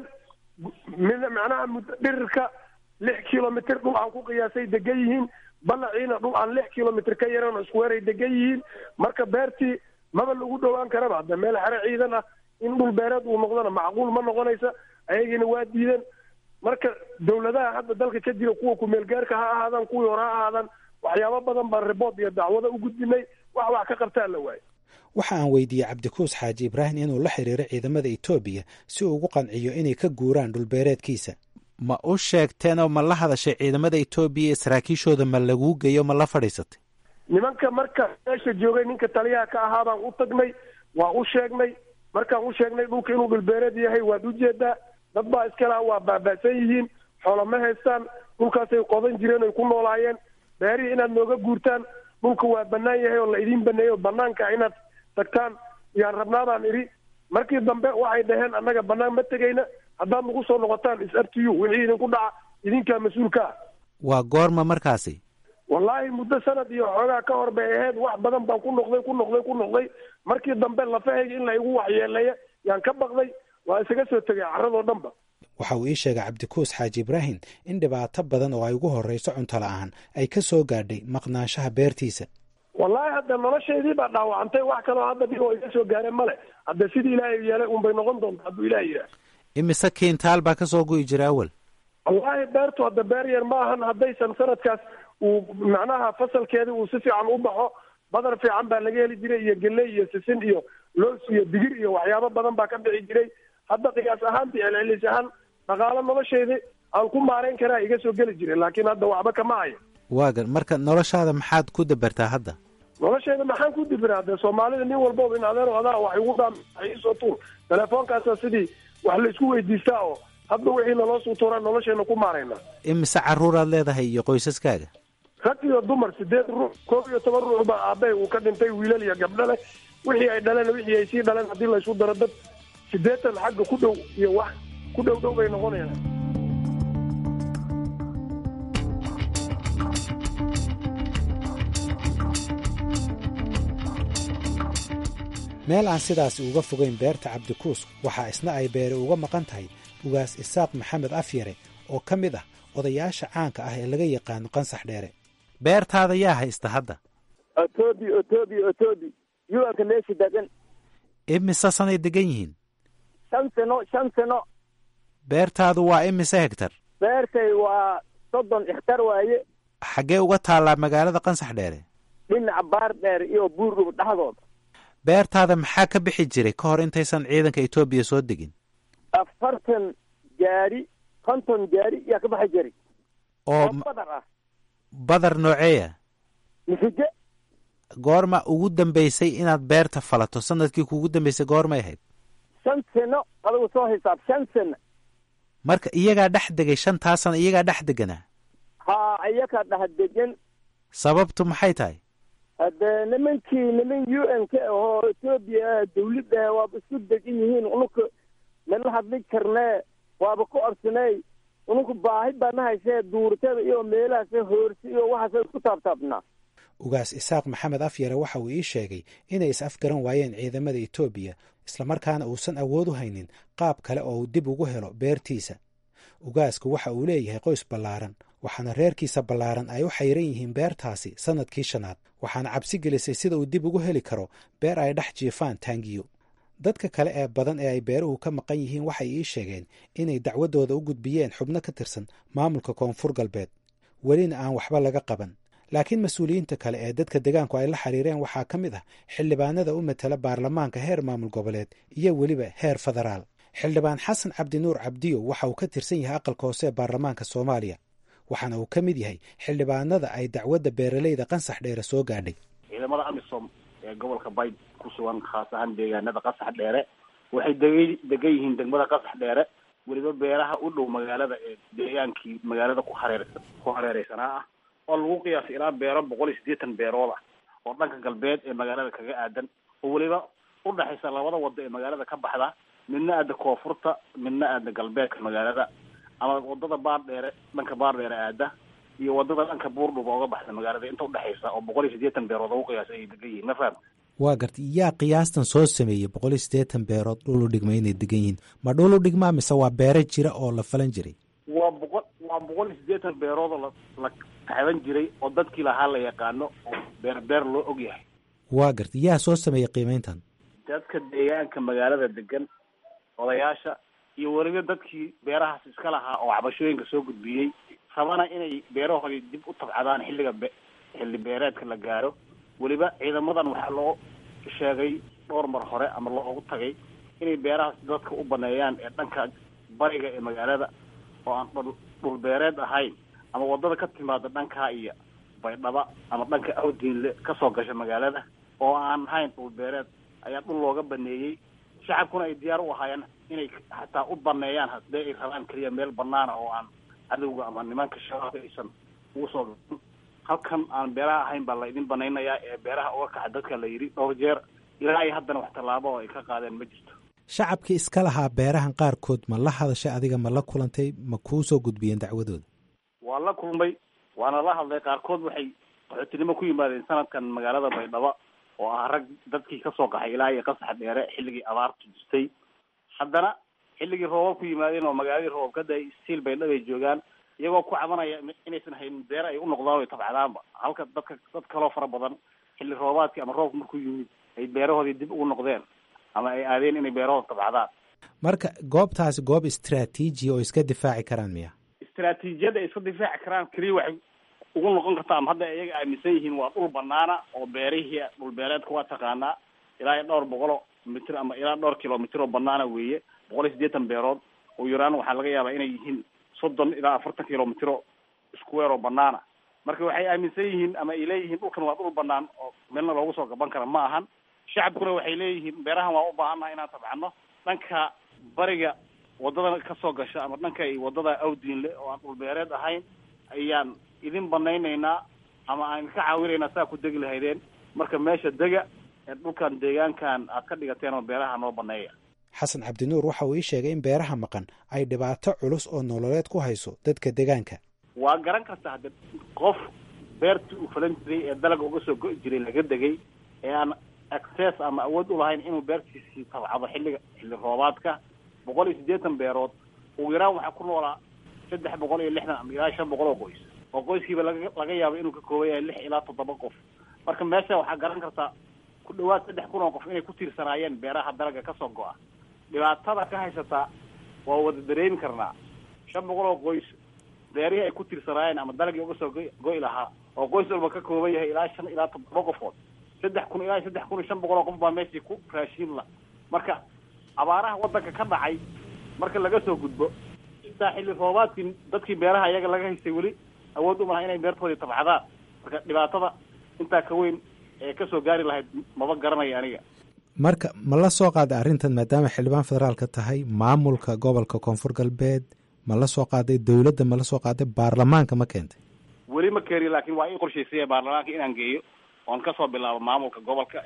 mid macnaha mud dhirirka lix kilomitr dhul aan ku qiyaasay degan yihiin balaciina dhul aan lix kilomitr ka yaran oo iskuweeray degan yihiin marka beertii maba lagu dhowaan karaba hadda meel xere ciidan ah in dhul beereed uu noqdona macquul ma noqonaysa ayagiina waa diideen marka dawladaha hadda dalka ka jira kuwa kumeelgaarka ha ahaadaan kuwii hore ha ahaadaan waxyaabo badan baan ribood iyo dacwado u gudbinay wax wax ka qabtaan la waayo waxa aan weydiiyey cabdikuus xaaji ibraahim inuu la xiriiro ciidamada etoobiya si uu ugu qanciyo inay ka guuraan dhulbeereedkiisa ma u sheegteenoo ma la hadashay ciidamada etoobiya iyo saraakiishooda ma laguu geeyo ma la fadhiisatay nimanka marka meesha joogay ninka taliyaha ka ahaa baan u tagnay waa u sheegnay markaan u sheegnay dhulka inuu dhulbeereed yahay waad ujeedaa dad baa iska laha waa baaba'san yihiin xoolo ma haystaan dhulkaasay qodan jireen oy ku noolaayeen beerihii inaad nooga guurtaan dhulka waa bannaan yahay oo la idiin baneeyo banaanka inaad tagtaan yaan rabnaa baan idhi markii dambe waxay dhaheen annaga bannaan ma tegayna haddaad nagu soo noqotaan is up to you wixii idinku dhaca idinkaa mas-uulka ah waa goorma markaasi wallaahi muddo sanad iyo xoogaa ka hor bay ahayd wax badan baan ku noqday ku noqday ku noqday markii dambe lafahayga in la igu waxyeeleeya yaan ka baqday waa isaga soo tegay carradoo dhanba waxa uu ii sheegay cabdikuus xaaji ibraahim in dhibaato badan oo ay ugu horrayso cunto la'aan ay ka soo gaadhay maqnaanshaha beertiisa wallaahi hadda noloshaydii baa dhaawacantay wax kaloo hadda dhib oo iga soo gaareen male hadda sidii ilaahay yeelay unbay noqon doonta hadduu ilaah yidhaah imise kiintaal baa ka soo go'i jira awal wallaahi beertu hadda beer yar ma ahan haddaysan sanadkaas uu macnaha fasalkeedii uu si fiican u baxo badar fiican baa laga heli jiray iyo geley iyo sisin iyo loos iyo digir iyo waxyaabo badan baa ka bixi jiray hadda qiyaas ahaantii celcelis ahaan dhaqaalo nolosheedii aan ku maarayn karaa iga soo geli jiray laakiin hadda waxba kama hayo waagan marka noloshaada maxaad ku dabartaa hadda nolosheeda maxaan ku dibiraa dee soomaalida nin walbooba in adeer adaa wax igu dhaam iisoo tuur telefoonkaasa sidii wax la isku weydiistaa oo hadda wixii naloo suu tuuraa nolosheena ku maarayna imise carruuraad leedahay iyo qoysaskaaga rag iyo dumar sideed ruux koob iyo toban ruux baa aabbahay uu ka dhintay wiilal iyo gabdho leh wixii ay dhaleen wixii ay sii dhaleen haddii la isku daro dad siddeetan xagga ku dhow iyo wax ku dhow dhow bay noqonayaan meel aan sidaasi uga fogayn beerta cabdikuus waxaa isna ay beere uga maqan tahay ugaas isaaq maxamed afyare oo ka mid ah odayaasha caanka ah ee laga yaqaano qansax dheere beertaada yaa haysta hadda otobi otobi otobi yuanka meesha degan imise sanay degan yihiin shan sano shan sano beertaadu waa imise hegtar beertay waa soddon ikhtar waaye xaggee uga taallaa magaalada qansax dheere dhinaca baar dheer iyo buurdhub dhexdooda beertaada maxaa ka bixi jiray ka hor intaysan ciidanka etoobiya soo degin afartan gaari konton gaari yaa ka baxi jiray oo badar ah badar nooceeya misige goorma ugu dambaysay inaad beerta falato sanadkii kuugu dambaysay goormay ahayd shan sano adigu soo hisaab shan sano marka iyagaa dhex degay shantaa sano iyagaa dhex deganaa haa iyakaa dhex degan sababtu maxay tahay haddee nimankii niman u n k ahoo etoobiya dawladda waaba isku degan yihiin ununka nala hadli karnee waaba ku orsaney ununka baahi baana haysee duurtada iyo meelahaas hoorsi iyo waxaas isku taabtaabnaa ugaas isaaq maxamed afyare waxa uu ii sheegay inay is afgaran waayeen ciidamada etoobiya islamarkaana uusan awood u haynin qaab kale oo uu dib ugu helo beertiisa ugaasku waxa uu leeyahay qoys ballaaran waxaana reerkiisa ballaaran ay u xayran yihiin beertaasi sannadkii shanaad waxaana cabsi gelisay sida uu dib ugu heli karo beer ay dhex jiifaan taangiyo dadka kale ee badan ee ay beeruhu ka maqan yihiin waxay ii sheegeen inay dacwaddooda u gudbiyeen xubno ka tirsan maamulka koonfur galbeed welina aan waxba laga qaban laakiin mas-uuliyiinta kale ee dadka degaanku ay la xiriireen waxaa ka mid ah xildhibaanada u matala baarlamaanka heer maamul goboleed iyo weliba heer federaal xildhibaan xasan cabdinuur cabdiyo waxa uu ka tirsan yahay aqalka hoose ee baarlamaanka soomaaliya waxaana uu ka mid yahay xildhibaanada ay dacwadda beeraleyda qansax dheere soo gaadhay ciidamada amisom ee gobolka bayd ku sugan khaas ahaan deegaanada qasax dheere waxay deg degan yihiin degmada qasax dheere weliba beeraha u dhow magaalada ee deegaankii magaalada ku hareersan ku hareereysanaa ah oo lagu qiyaasay ilaa beero boqol iyo siddeetan beerood ah oo dhanka galbeed ee magaalada kaga aadan oo weliba udhexaysa labada wado ee magaalada ka baxda midna aada koonfurta midna aada galbeedka magaalada ama wadada baar dheere dhanka baar dheere aada iyo wadada dhanka buurdhuba oga baxda magaalada inta udhexaysa oo boqol iyo siddeetan beerood ugu qiyaasay ay degan yihiin ma faham waa garta yaa qiyaastan soo sameeyey boqol iyo siddeetan beerood dhul u dhigma inay degan yihiin ma dhul u dhigmaa mise waa beero jira oo la falan jiray waa boqol waa boqol iyo siddeetan beerood oo la la taxban jiray oo dadkii lahaa la yaqaano oo beer beer loo og yahay waa garta yaa soo sameeyey qiimeyntan dadka deegaanka magaalada degan odayaasha iyo weliba dadkii beerahaas iska lahaa oo cabashooyinka soo gudbiyey rabana inay beerahoodii dib u tabcadaan xilliga be xilli beereedka la gaaro weliba ciidamadan waxaa loo sheegay dhowr mar hore ama loogu tagay inay beerahaas dadka u baneeyaan ee dhanka bariga ee magaalada oo aan dhul dhul beereed ahayn ama wadada ka timaada dhankaa iyo baydhaba ama dhanka awdiinle kasoo gasha magaalada oo aan ahayn dhul beereed ayaa dhul looga baneeyey shacabkuna ay diyaar u ahaayeen inay xataa u baneeyaan hadee ay rabaan keliya meel banaana oo aan cadowga ama nimanka shabaabka aysan ugu soo gain halkan aan beeraha ahayn baa la idin banaynayaa ee beeraha uga kaxa dadka la yidhi dhowr jeer ilaa ay haddana wax tallaabo oo ay ka qaadeen ma jirto shacabkii iska lahaa beerahan qaarkood ma la hadashay adiga ma la kulantay ma kuu soo gudbiyeen dacwadooda waa la kulmay waana la hadlay qaarkood waxay qaxootinimo ku yimaadeen sanadkan magaalada baydhabo oo ah rag dadkii kasoo qaxay ilaa iyo qasax dheere xilligii abaartu jirtay haddana xilligii roobab ku yimaadeen oo magaaladii roobab kada stiil baydhabo ay joogaan iyagoo ku cabanaya inaysan haynin beer ay u noqdaan ay tabcadaanba halka dadka dad kaloo fara badan xilli roobaadkii ama roobka markuu yimid ay beerahoodii dib ugu noqdeen ama ay aadeen inay beerahooda tabcadaan marka goobtaasi goob istraatiiji oo iska difaaci karaan miya istraatiijiyadda ay iska difaaci karaan keliya waxay ugu noqon kartaa ama hadda iyaga aaminsan yihiin waa dhul banaana oo beerihii dhul beereedka waa taqaanaa ilaa iyo dhowr boqolo mitir ama ilaa dhowr kilomitr oo banaana weeye boqol iyo siddeetan beerood oo yaraan waxaa laga yaabaa inay yihiin soddon ilaa afartan kilomitro square oo banaana marka waxay aaminsan yihiin ama ay leeyihiin dhulkan waa dhul banaan oo meelna loogu soo gaban kara ma ahan shacabkuna waxay leeyihiin beerahan waa u baahannaha inaan tabcano dhanka bariga wadada kasoo gasha ama dhanka wadada awdiinle oo aan dhul beereed ahayn ayaan idin banaynaynaa ama aan ka caawinaynaa saa ku degi lahaydeen marka meesha dega ee dhulkan deegaankan aad ka dhigateen oo beeraha noo baneeya xasan cabdinuur waxa uu ii sheegay in beeraha maqan ay dhibaato culus oo nololeed ku hayso dadka deegaanka waa garan karta hadde qof beertii uu falan jiray ee dalaga uga soo go'i jiray laga degay ee aan access ama awood u lahayn inuu beertiisii tabcado xilliga xilli roobaadka boqol iyo siddeetan beerood ugu yaraan waxaa ku noolaa saddex boqol iyo lixdan ama ilaa shan boqol oo qoys oo qoyskiiba laga laga yaabo inuu ka kooban yahay lix ilaa toddoba qof marka meesha waxaa garan kartaa ku dhawaad saddex kun oo qof inay ku tiirsanaayeen beeraha dalaga kasoo go'a dhibaatada ka haysataa waa wada dareemi karnaa shan boqol oo qoys beerihii ay ku tiirsanaayeen ama dalagii uga soo go- go'i lahaa oo qoys walba ka kooban yahay ilaa shan ilaa toddoba qofood saddex kun ilaa saddex kun iyo shan boqol oo qof baa meeshii ku raashiin la marka abaaraha waddanka ka dhacay marka laga soo gudbo intaa xilli roobaadkii dadkii beeraha iyaga laga haystay weli awood u malaha inay beertoodii tabcadaan marka dhibaatada intaa ka weyn ee kasoo gaari lahayd maba garanaya aniga marka ma la soo qaaday arrintan maadaama xildhibaan federaalka tahay maamulka gobolka koonfur galbeed ma la soo qaaday dowladda ma la soo qaaday baarlamaanka ma keentay weli ma keeni laakiin waa ii qorshaysaya baarlamaanka inaan geeyo oon kasoo bilaabo maamulka gobolka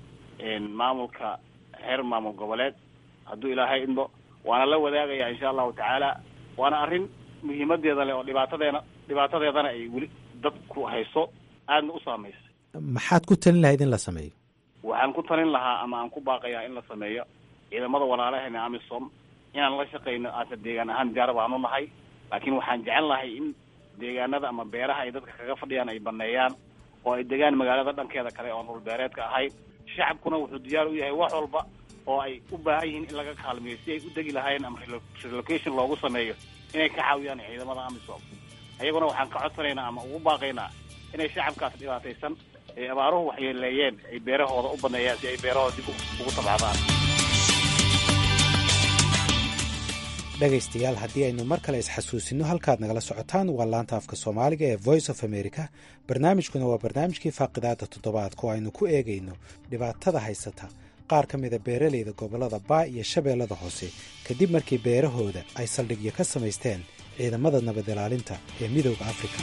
maamulka heer maamul goboleed hadduu ilaahay idmo waana la wadaagaya insha allahu tacaala waana arrin muhiimadeeda leh oo dhibaatadeena dhibaatadeedana ay weli dadku hayso aadna u saameysay maxaad ku talin lahayd in la sameeyo waxaan ku talin lahaa ama aan ku baaqayaa in la sameeyo ciidamada walaalaheena amisom inaan la shaqayno aasa deegaan ahaan diyaar baanu nahay laakiin waxaan jecel lahay in deegaanada ama beeraha ay dadka kaga fadhiyaan ay baneeyaan oo ay degaan magaalada dhankeeda kale oon dhulbeereedka ahayn shacabkuna wuxuu diyaar u yahay wax walba oo ay u baahan yihiin in laga kaalmeeyo si ay u degi lahaayeen ama relocation loogu sameeyo inay ka caawiyaan ciidamada amisom ayaguna waxaan ka codsanaynaa ama ugu baaqaynaa inay shacabkaas dhibaataysan ee abaaruhu waxyeeleeyeen ay beerahooda u baneeyaan si ay beerahooda dib ugu tabcadaan dhegaystayaal haddii aynu mar kale isxasuusino halkaad nagala socotaan waa laanta afka soomaaliga ee voice of america barnaamijkuna waa barnaamijkii faaqidaada toddobaadka oo aynu ku eegayno dhibaatada haysata qaar ka mida beeralayda gobollada baa iyo shabeellada hoose kadib markii beerahooda ay saldhigyo ka samaysteen ciidamada nabad ilaalinta ee midooda afrika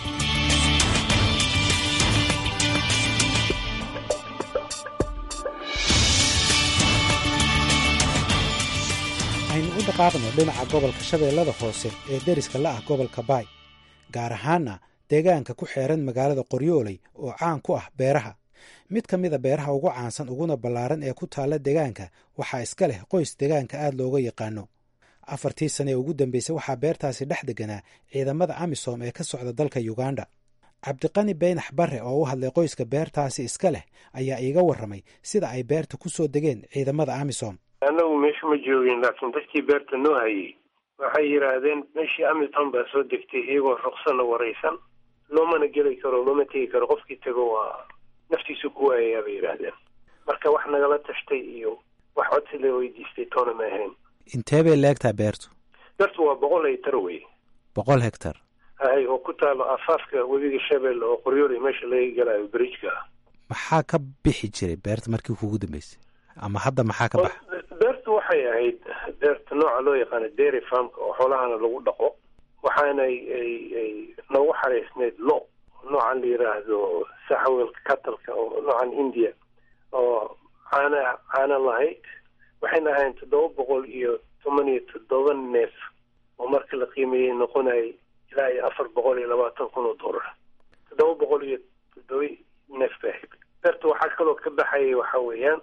aynu u dhaqaaqno dhinaca gobolka shabeellada hoose ee deriska la ah gobolka baay gaar ahaana deegaanka ku xeeran magaalada qoryooley oo caan ku ah beeraha mid ka mida beeraha ugu caansan uguna ballaaran ee ku taalla deegaanka waxaa iska leh qoys deegaanka aad looga yaqaano afartii sane ee ugu dambeysay waxaa beertaasi dhex deganaa ciidamada amisom ee ka socda dalka yuganda cabdiqani beynax barre oo u hadlay qoyska beertaasi iska leh ayaa iiga warramay sida ay beerta ku soo degeen ciidamada amisom annagu meesha ma joogin laakiin dadkii beerta noo hayay waxay yidhaahdeen meeshii amiton baa soo degtay iyagoo ruqsana waraysan loomana geli karo looma tegi karo qofkii tago waa naftiisu ku waayayaa bay yidhaahdeen marka wax nagala tashtay iyo wax codsi la weydiistay toona ma ahayn intee bay leegtaa beertu beertu waa boqol hektar wey boqol hektar hay oo ku taalo afaafka webiga shabeelle oo qoryooley meesha laga galayo bridjka ah maxaa ka bixi jiray beerta markii kugu dambeysay ama hadda maxaa ka baxa beertu waxay ahayd beerta nooca loo yaqaano dairy farmka oo xoolahana lagu dhaqo waxaana ay noogu xaraysnayd lo noocan la yiraahdo saxawelka katalka oo noocan india oo caana caana lahayd waxayna ahayn toddoba boqol iyo toban iyo toddoba neef oo marka la qiimeeyey noqonayay ilaa iyo afar boqol iyo labaatan kun oo dollar toddoba boqol iyo toddoba neef bay ahayd beerta waxaa kaloo ka baxayay waxa weeyaan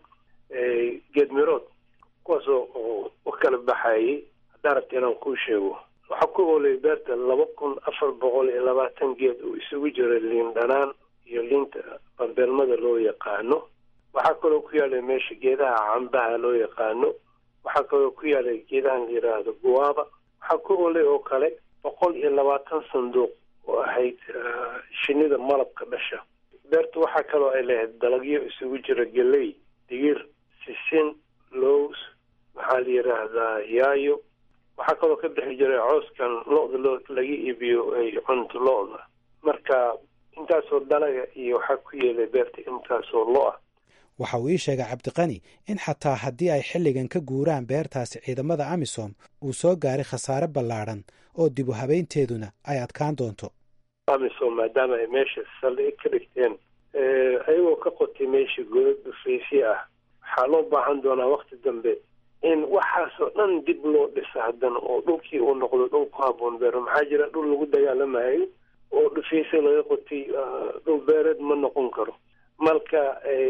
geed mirood kuwaasoo u kala baxayay haddaa rabta inaan kuu sheego waxaa ku oolay beerta laba kun afar boqol iyo labaatan geed oo isugu jira liin dhanaan iyo liinta bambeelmada loo yaqaano waxaa kaloo ku yaalay meesha geedaha cambaha loo yaqaano waxaa kaloo ku yaalay geedahan la yidhaahdo guwaaba waxaa ku oolay oo kale boqol iyo labaatan sanduuq oo ahayd shinida malabka dhasha beertu waxaa kaloo ay lahayd dalagyo isugu jira geley digir sisin lows maxaa la yidhaahdaa yaayo waxaa kaloo ka bixi jiray cooskan lo-da loo laga iibiyo ay cunto lo-da marka intaasoo dalaga iyo waxaa ku yeelay beerta intaasoo lo-ah waxa uu ii sheegay cabdiqani in xataa haddii ay xilligan ka guuraan beertaasi ciidamada amisom uu soo gaaray khasaare ballaadhan oo dib u habeynteeduna ay adkaan doonto amisom maadaama ay meesha saldhig ka dhigteen ayagoo ka qotay meesha godad dhufaysye ah waxaa loo baahan doonaa wakti dambe in waxaasoo dhan dib loo dhisa haddana oo dhulkii uu noqdo dhul ku haboon beero maxaa jira dhul lagu dagaalamayo oo dhufayse laga qotay dhul beereed ma noqon karo marka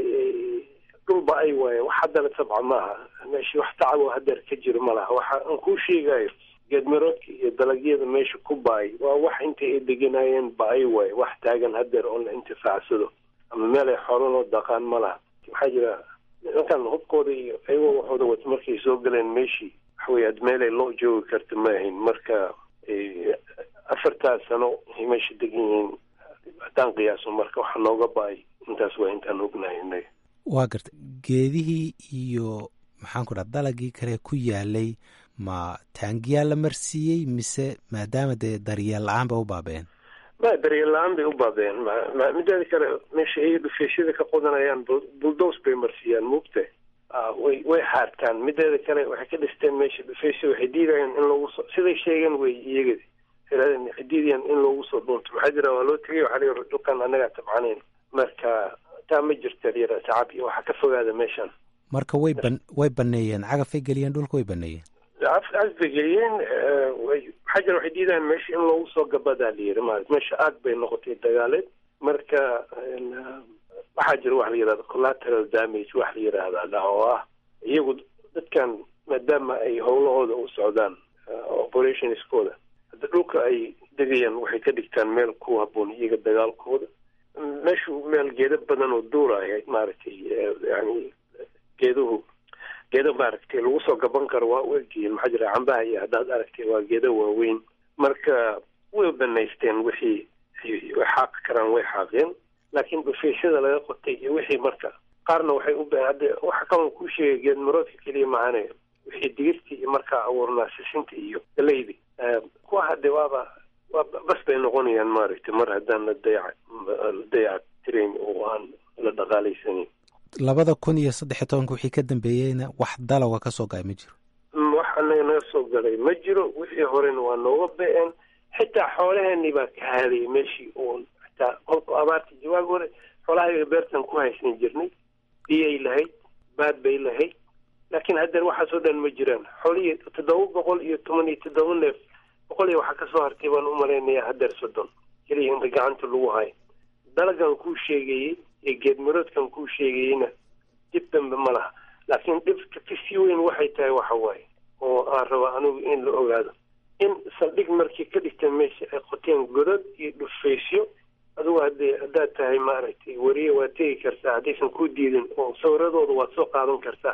dhulba ay waaye wax haddana tabca maaha meeshii wax tacabo hadeer ka jiro ma laha waxa aan kuu sheegayo geedmiroodka iyo dalagyada meesha ku baay waa wax inta ay deganayeen ba ay waaye wax taagan hadeer oo la intifaacsado ama meel ay xoolo loo daqaan ma laha maxaa jira nimankan hubkooda iyo ayagoo waxooda wato markay soo galeen meeshii waxawey ad meelay loo joogi karta ma ahayn marka afartaas sano ay meesha degan yihiin haddaan qiyaaso marka waxa nooga ba-ay intaas waa intaan ognahay inaga waa garta geedihii iyo maxaan ku dhaha dalagii kale ku yaalay ma taangiyaa la marsiiyey mise maadaama dee daryeel la-aan bay u baabeen ma daryeel la-aan bay u baabeen mideeda kale meesha ay dhufeesyada ka qodanayaan buldos bay marsiiyaan muugta way way xaartaan mideeda kale waxay ka dhisteen meesha dhufeysya waxay diidayaan in loogu soo siday sheegeen wey iyaga waxay diidayaan in loogu soo dhuunto maxaa jira waa loo tegay waxaa layihi dhulkan annagaa tabcanayn marka taa ma jirta yara tacab iyo waxaa ka fogaada meeshan marka way ban way baneeyeen cagafay geliyeen dhulka way baneeyeen casbay geliyeen maxaa jira waxay diidayaan meesha in loogu soo gabadaa la yiri maarata meesha aad bay noqotay dagaaleed marka waxaa jira wax la yidhahda collateral damage wax la yidhaahdaa oo ah iyagu dadkan maadaama ay howlahooda u socdaan operationskooda hadda dhulka ay degayaan waxay ka dhigtaan meel ku haboon iyaga dagaalkooda meeshu meel geedo badan oo duuraya maaragtay yani geeduhu geedo maaragtay lagu soo gaban karo waa u egyihiin maxaa jira cambaha iyo haddaad aragtay waa geedo waaweyn marka way banaysteen wixii way xaaqi karaan way xaaqeen laakiin dhufaysyada laga qotay iyo wixii marka qaarna waxay u ba hadde waxa kaloo kuu sheegay geedmaroodka keliya maahane wixii digirtii iyo markaa abuurnaa sisinta iyo galeydi kuwa hadde waaba waa bas bay noqonayaan maaragtay mar haddaan la dayac la dayac tirayn oo aan la dhaqaalaysanin labada kun iyo saddex iyo tobanka wixii ka dambeeyeyna wax dalaga ka soo gaay ma jiro wax anaga naga soo galay ma jiro wixii horena waa nooga be-een xitaa xoolaheenii baa ka haadayay meeshii uun xitaa qolku abaarta jawaag hore xoolahayaga beertan ku haysan jirnay biyay lahayd baad bay lahayd laakiin haddeer waxaasoo dhan ma jiraan xoolihii toddoba boqol iyo toban iyo toddoba neef boqol iyo waxaa kasoo hartay baan u malaynayaa haddeer soddon keliya inta gacanta lagu hayo dalagan kuu sheegayey iyo geedmaroodkan kuu sheegayeyna dib dambe ma laha laakiin dhibka kasii weyn waxay tahay waxa waaye oo aan raba anigu in la ogaado in saldhig markii ka dhigteen meesha ay qoteen godad iyo dhufaysyo adugu haddee haddaad tahay maaragtay weriye waad tegi kartaa haddaysan ku diidin oo sawiradooda waad soo qaadan kartaa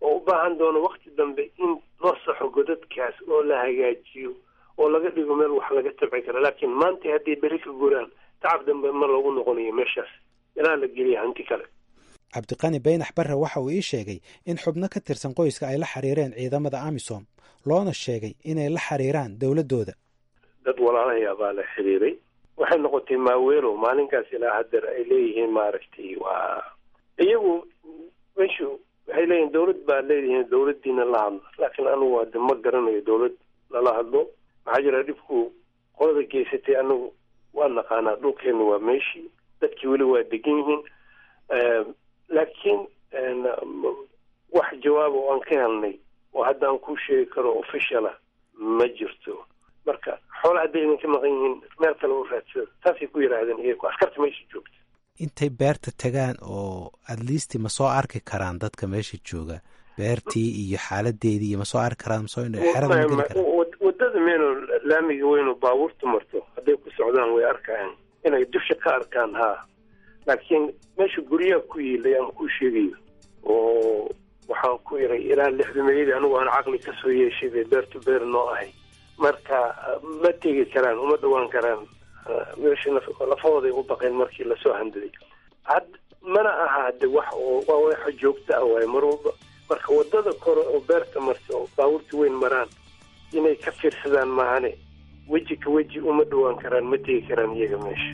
oo u baahan doono wakti dambe in loo saxo godadkaas oo la hagaajiyo oo laga dhigo meel wax laga tabci kara laakiin maanta hadday beri ka guraan tacab dambe ma loogu noqonayo meeshaas ilaa la geliya hanti kale cabdiqani baynax barre waxa uu ii sheegay in xubno ka tirsan qoyska ay la xiriireen ciidamada amisom loona sheegay inay la xiriiraan dowladdooda dad walaalahayaa baa la xiriiray waxay noqotay maaweelo maalinkaas ilaa haddeer ay leeyihiin maaragtay waa iyagu meshu waxay leeyihin dawlad baa leedihiin dawladdiina la hadlo laakiin anigu hadde ma garanayo dawlad lala hadlo maxaa jira dhibku qolada geysatay anigu waa naqaanaa dhulkeena waa meeshii dadkii weli waa degan yihiin laakiin wax jawaaba oo aan ka helnay oo hadda aan kuu sheegi karo official ah ma jirto marka xoola hadday idinka maqan yihiin meel kale u raadsada saasay ku yidhaahdeen iyagu askarta meesha joogta intay beerta tagaan oo adliisti ma soo arki karaan dadka meesha jooga beertii iyo xaaladeedii iyo ma soo arki karaan masoo xerada ma geli karaan wadada meeno laamiga weynu baabuurta marto hadday ku socdaan way arkayaan inay dusha ka arkaan haa laakiin meesha guryaha ku yiilay aan kuu sheegayo oo waxaan ku iray ilaa lixdameeyadii anigu aan caqli kasoo yeeshay bay beertu beer noo ahay marka ma tegi karaan uma dhawaan karaan meesha lafahooday u baqeen markii lasoo handaday had mana aha de wax oo waa waxa joogta ah waaye mar walba marka wadada kore oo beerta marta oo baabuurta weyn maraan inay ka fiirsadaan maahane weji ka weji uma dhawaan karaan ma tegi karaan iyaga meesha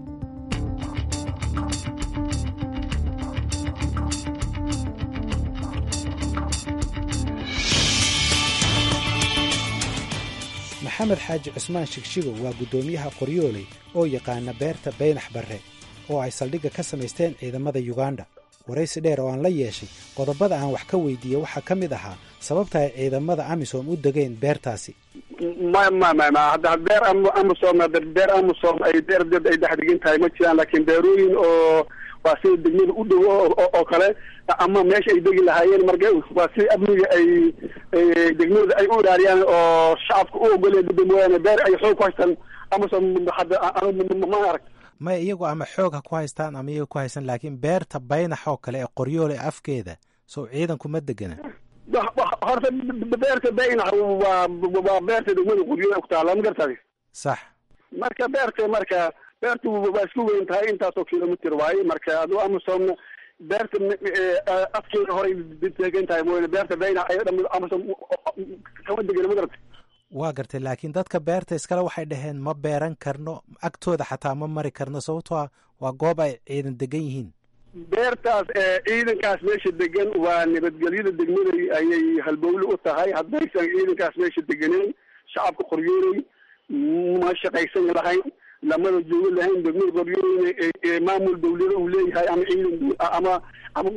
maxamed xaaji cusmaan shigshigo waa guddoomiyaha qoryooley oo yaqaana beerta baynax barre oo ay saldhigga ka samaysteen ciidamada yuganda waraysi dheer oo aan la yeeshay qodobada aan wax ka weydiiyey waxaa ka mid ahaa sababta ay ciidamada amisom u degeen beertaasi ma ma ma ma hadda beer amisom beer amisom ay beer dad ay dhex degan tahay ma jiraan laakiin beerooyin oo waa sida degmada u dhow oo kale ama meesha ay degi lahaayeen marka waa si amniga ay degmada ay u ilaariyaan oo shacabka u ogoleen dada mooyaane beer ay xoog ku haystaan amisom hadda ma arag maya iyagu ama xoog ha ku haystaan ama iyaga ku haystaan laakiin beerta baynax oo kale ee qoryoole afkeeda sow ciidankuma degana horta beerta baynax waa waa beerta degmada qoryoole ku taala ma gartaadi sax marka beerta marka beertu waa isku weyn tahay intaasoo kilomitr waaye marka adu amisom beerta afkeeda horay degan tahay mooyane beerta baynax ay dham amisom kama degana ma garata waa gartay laakiin dadka beerta iskale waxay dhaheen ma beeran karno agtooda xataa ma mari karno sababtoo a waa goob ay ciidan degan yihiin beertaas ciidankaas meesha degan waa nabadgelyada degmada ayay halbowle u tahay haddaysan ciidankaas meesha deganeyn shacabka qoryooley ma shaqaysan lahayn lamada joogo lahayn degmada qoryooleyna maamul dawlada uu leeyahay ama ciidan ama ama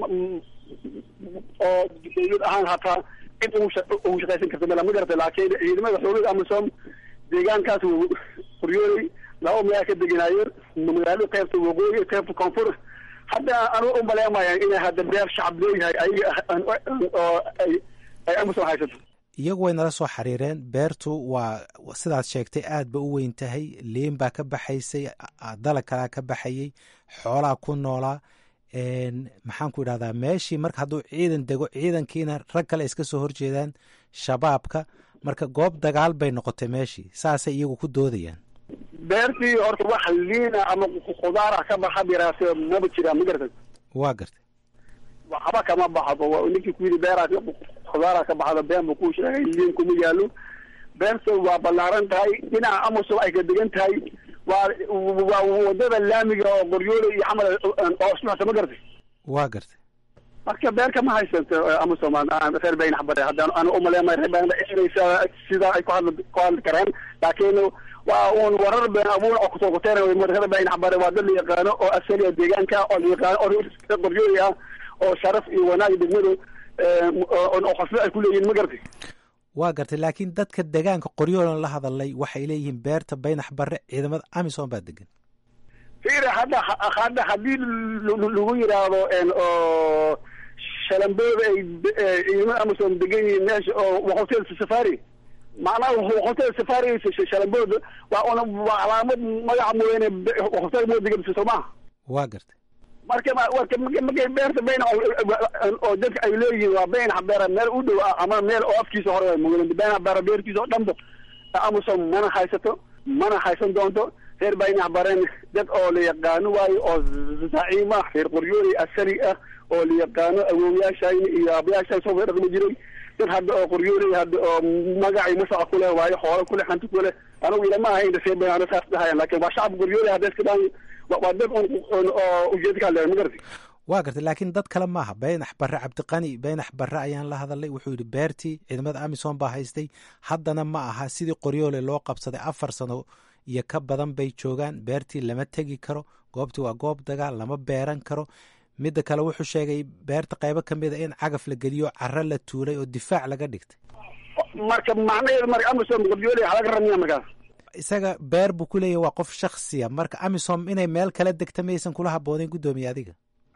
oo dawlad ahaan hataa cid ugu shaqaysan karta mala ma garata laakiin ciidamada xoogada amisom deegaankaas qoryooley laba magaala ka deganaayeen magaalada qaybta waqooyi qaybta koonfur hadda anu u maleemaya inay hadda beer shacab leeyahay ayaga oo ay ay amisom haysato iyagu way nala soo xiriireen beertu waa sidaad sheegtay aad ba u weyn tahay liin baa ka baxaysay dalag kalaa ka baxayey xoolaa ku noolaa maxaan ku idhahdaa meeshii marka hadduu ciidan dego ciidankiina rag kale iska soo horjeedaan shabaabka marka goob dagaal bay noqotay meeshii saasay iyagu ku doodayaan beertii horta wax liina ama khudaara ka baxa biraase maba jiraan ma gartay waa gartay waxba kama baxdo ninkii ku yidhi beeraas khudaara ka baxdo been buu ku sheegay liin kuma yaalo beerta waa ballaaran tahay dhinaca amisom ay ka degan tahay waa waa wadada laamiga oo qoryoole iyo camal oo isdhexsa ma gartay waa gartay marka beerka ma haysato amisom reer baynax bare haddaan ana umaleemay reer baynax inaysa sidaa ay ku hadli ku hadli karaan laakiin waa uun warar been abuur oo kusoo kuteena reer baynax bare waa dad la yaqaano oo asaliya deegaanka oo la yaqaano oo reer qoryoole ah oo sharaf iyo wanaag degmadu oo qasbo ay ku leeyihin ma gartay waa gartay laakiin dadka degaanka qoryoolan la hadalay waxay leeyihiin beerta baynax bare ciidamada amisom baa degan firi hadda hadda haddii lagu yidhaahdo oo shalambooda ay ciidamada amisom degan yihiin meesha oo hotel safari macnaha hotel safari shalambooda waa una waa calaamad magaca mooyaane hotel moo degan soo maha waa gartay marka warka markay beerta beyn oo dadka ay leeyihiin waa beyn beera meel u dhow ah ama meel oo afkiisa hore waa mugan beyn beera beertiisa oo dhanba amusom mana haysato mana haysan doonto reer baynax bareen dad oo la yaqaano waayo oo zaciim ah reer qoryooley asali ah oo la yaqaano awowyaashayna iyo aabayaashayn soo dhaqmi jiray dad hadda oo qoryooley hadda oo magacay masaca ku leh waayo xoolo ku leh hanti ku leh anigu ilama ahayn reer baynax saas dhahayan laakiin waa shacabka qoryooley hadda iska dhaan waa dad oo ujeedka hadleer ma garati waa gartay laakiin dad kale maaha baynax barre cabdiqani baynax barre ayaan la hadalay wuxuu yidhi beertii ciidamada amisom baa haystay haddana ma aha sidii qoryoole loo qabsaday afar sano iyo ka badan bay joogaan beertii lama tegi karo goobtii waa goob dagaal lama beeran karo midda kale wuxuu sheegay beerta qaybo ka mid a in cagaf la geliyo caro la tuulay oo difaac laga dhigtay marka macnaheedu marka amisom qoryoole waxaa laga rabnaya markaas isaga beer buu ku leeyahy waa qof shaksiya marka amisom inay meel kala degta maysan kula habooneyn guddoomiye adiga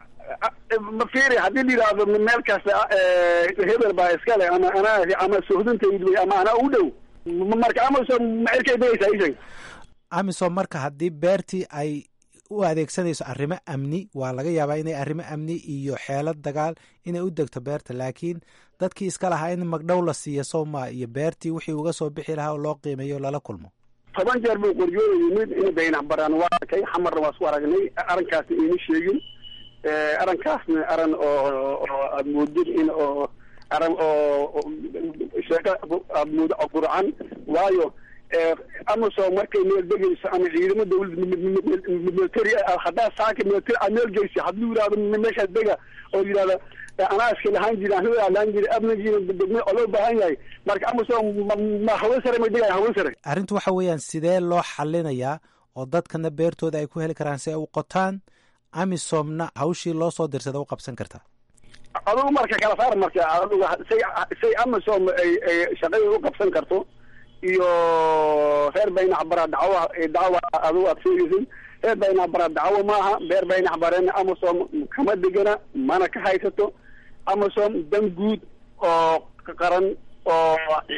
ma fiiri haddii la yidhaahdo meel kasta hebel baa iskale ama anaa ama sohdintaydu ama anaa u dhow marka amisom macirkay degaysaa isheg amisom marka haddii beertii ay u adeegsanayso arrimo amni waa laga yaabaa inay arrimo amni iyo xeelad dagaal inay u degto beerta laakiin dadkii iska lahaa in magdhow la siiya sowma iyo beertii wixii uga soo bixi lahaa oo loo qiimeeyo lala kulmo toban jeer buu qoryoola yimid in baynax baraan waa arkay xamarna waa isku aragnay arrinkaasna iima sheegin arrinkaasna aran oo oo aada moodid in oo aran oo sheeko aada moodo oo qurcan waayo amisom markay meel degayso ama ciidamo dawlad military haddaa saaka military aad meel geyso hadduu yidhahdo meeshaas dega oo yidhahda anaa iska lahaan jiri aan hawaa lahaan jiri amnigiina degme oo loo baahan yahay marka amisom ma hawen sare may degaya hawen sare arrintu waxa weeyaan sidee loo xalinayaa oo dadkana beertooda ay ku heli karaan si ay u qotaan amisomna hawshii loo soo dirsada u qabsan kartaa adugu marka kala saar marka adugu say say amisom ay ay shaqada u qabsan karto iyo reer baynax bara dacwa dacwa adugu aad sheegaysid reer baynax bara dacwo maaha reer baynax barena amisom kama degana mana ka haysato amisom dan guud oo qaran oo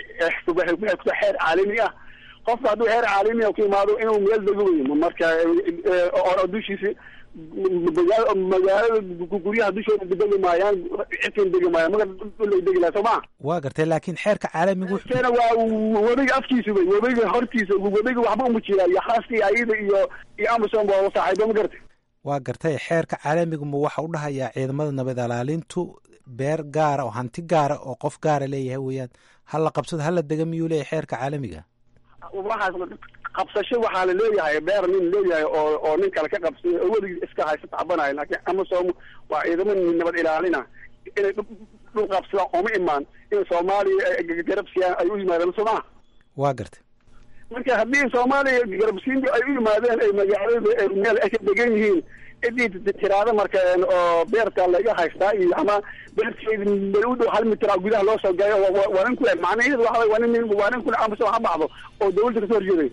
xeer caalami ah qofka hadduu xeer caalami ah ku imaado inuu meel dego wey marka oo dushiisi magaalada guryaha dushooda degi maayaan cidkan degi maayaan maga dhulay degi laha soo maa waa gartay laakiin xeerka caalamigu keena waa webiga afkiisa wey webiga hortiisa webiga waxba uma jiraa iyo khaaskii ayada iyo iyo amisom waa saaxiibo ma gartay waa gartay xeerka caalamigu ma waxa u dhahayaa ciidamada nabad ilaalintu beer gaara oo hanti gaara oo qof gaara leeyahay weeyaan hala qabsado hala dega miyuu leeyahay xeerka caalamiga waxaas qabsasho waxaa la leeyahay beer nin leeyahay oo oo nin kale ka qabsay oo weligii iska haysta tacbanayo laakiin amisom waa ciidamo nabad ilaalina inay dhul qabsadaan ooma imaan in soomaaliya garabsiyaan ay u yimaadeen soo maa waa gartay marka haddii soomaaliya garabsiintu ay u yimaadeen ay magaalada meel ay ka degan yihiin cidii tiraada marka oo beerta laga haystaa iyo ama beerteedi meel u dhow hal mitraa gudaha loo soo gayo waa nin kule macnaheedu waxa waa nin waa nin kule amisom ha baxdo oo dawladda kasoo horjeeday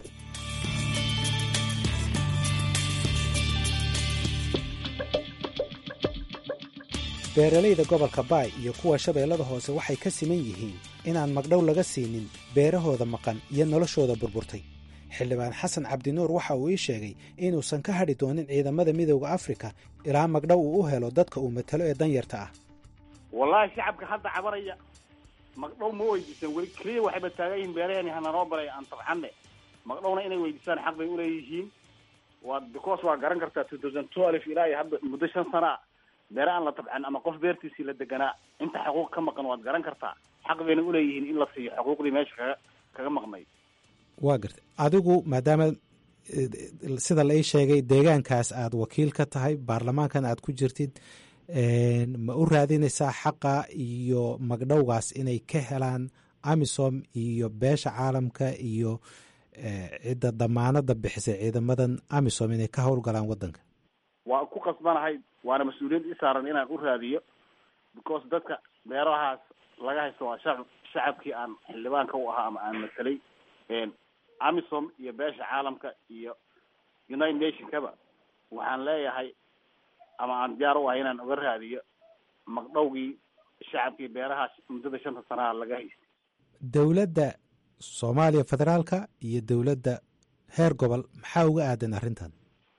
beeralayda gobolka baay iyo kuwa shabeellada hoose waxay ka siman yihiin inaan magdhow laga siinin beerahooda maqan iyo noloshooda burburtay xildhibaan xasan cabdinuur waxa uu ii sheegay inuusan ka hadhi doonin ciidamada midooda afrika ilaa magdhow uu u helo dadka uu matalo ee danyarta ah wallaahi shacabka hadda cabaraya magdhow ma weydiisan weli keliya waxayba taagan yihiin beeraheeni hananoo baray aan tabxanne magdhowna inay weydiisaan xaq bay uleeyihiin waa because waa garan kartaa two thousand twelve ilaa iyo hadda muddo shan sana beere aan la tabcan ama qof beertiisii la deganaa inta xuquuq ka maqan waad garan kartaa xaq bayna uleeyihiin in la siiyo xuquuqdii meesha kaga kaga maqnay waa gartay adigu maadaama sida la ii sheegay deegaankaas aad wakiil ka tahay baarlamaankan aad ku jirtid ma u raadinaysaa xaqa iyo magdhowgaas inay ka helaan amisom iyo beesha caalamka iyo cidda damaanada bixisay ciidamadan amisom inay ka howlgalaan wadanka waa ku qasbanahay waana mas-uuliyad i saaran inaan u raadiyo because dadka beerahaas laga haysto waa shacab shacabkii aan xildhibaanka u ahaa ama aan matalay amisom iyo beesha caalamka iyo united nationkaba waxaan leeyahay ama aan diyaar u ahay inaan uga raadiyo magdhowgii shacabkii beerahaas muddada shanta sanaha laga haystay dowladda soomaaliya federaalka iyo dowladda heer gobol maxaa uga aadan arrintan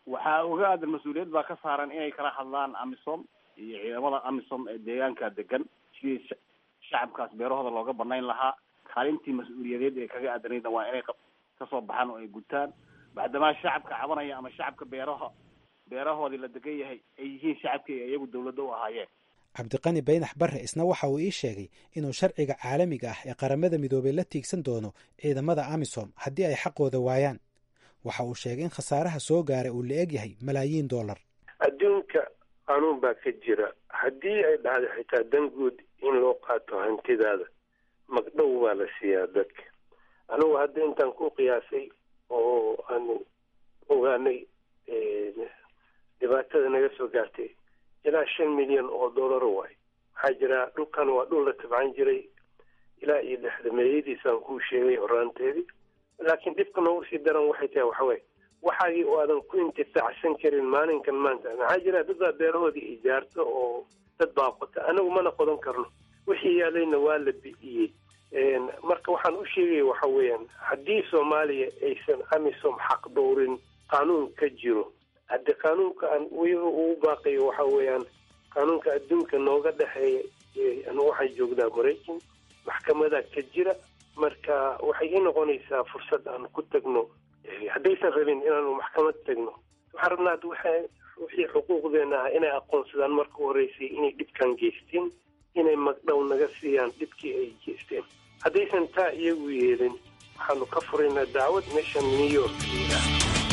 waxaa oga aadan mas-uuliyad baa ka saaran inay kala hadlaan amisom iyo ciidamada amisom ee deegaanka degan sidii sha- shacabkaas beerahooda looga banayn lahaa kaalintii mas-uuliyadeed ee kaga aadanayda waa inay qa- kasoo baxaan oo ay gutaan bacdamaa shacabka cabanaya ama shacabka beeraha beerahoodii la degan yahay ay yihiin shacabkii ay iyagu dawladda u ahaayeen cabdiqani baynax barre isna waxa uu ii sheegay inuu sharciga caalamiga ah ee qaramada midoobay la tiigsan doono ciidamada amisom haddii ay xaqooda waayaan waxa uu sheegay in khasaaraha soo gaaray uu la eg yahay malaayiin dollar adduunka qanuun baa ka jira haddii ay dhacdo xitaa dan guud in loo qaato hantidaada magdhow baa la siiyaa dadka anigu hadda intaan ku qiyaasay oo aanu ogaanay dhibaatada naga soo gaartay ilaa shan milyan oo dollar waay waxaa jira dhulkan waa dhul la tabcan jiray ilaa iyo lixdameeyadiisaan kuu sheegay horaanteedii laakiin dhibka noogu sii daran waxay tahay waxawaaye waxaagii oo aadan ku intifaacsan karin maalinkan maanta maxaa jira dad baa beerahoodii ijaarta oo dad baa qota anagu mana qodan karno wixii yaalayna waa la bi'iyey marka waxaan u sheegaya waxa weeyaan haddii soomaaliya aysan amisom xaq dhowrin qaanuun ka jiro haddii qaanuunka aan iyaga ugu baaqayo waxa weeyaan qaanuunka adduunka nooga dhexeeya anu waxaan joognaa maraykan maxkamadaa ka jira marka waxay ii noqonaysaa fursad aan ku tagno haddaysan rabin inaanu maxkamad tagno waxaan rabnaa ad waxa wixii xuquuqdeena ah inay aqoonsadaan marka u horeysay inay dhibkan geysteen inay magdhow naga siiyaan dhibkii ay geysteen haddaysan taa iyagu yeelin waxaanu ka furaynaa dacwad meeshan new york layidhaah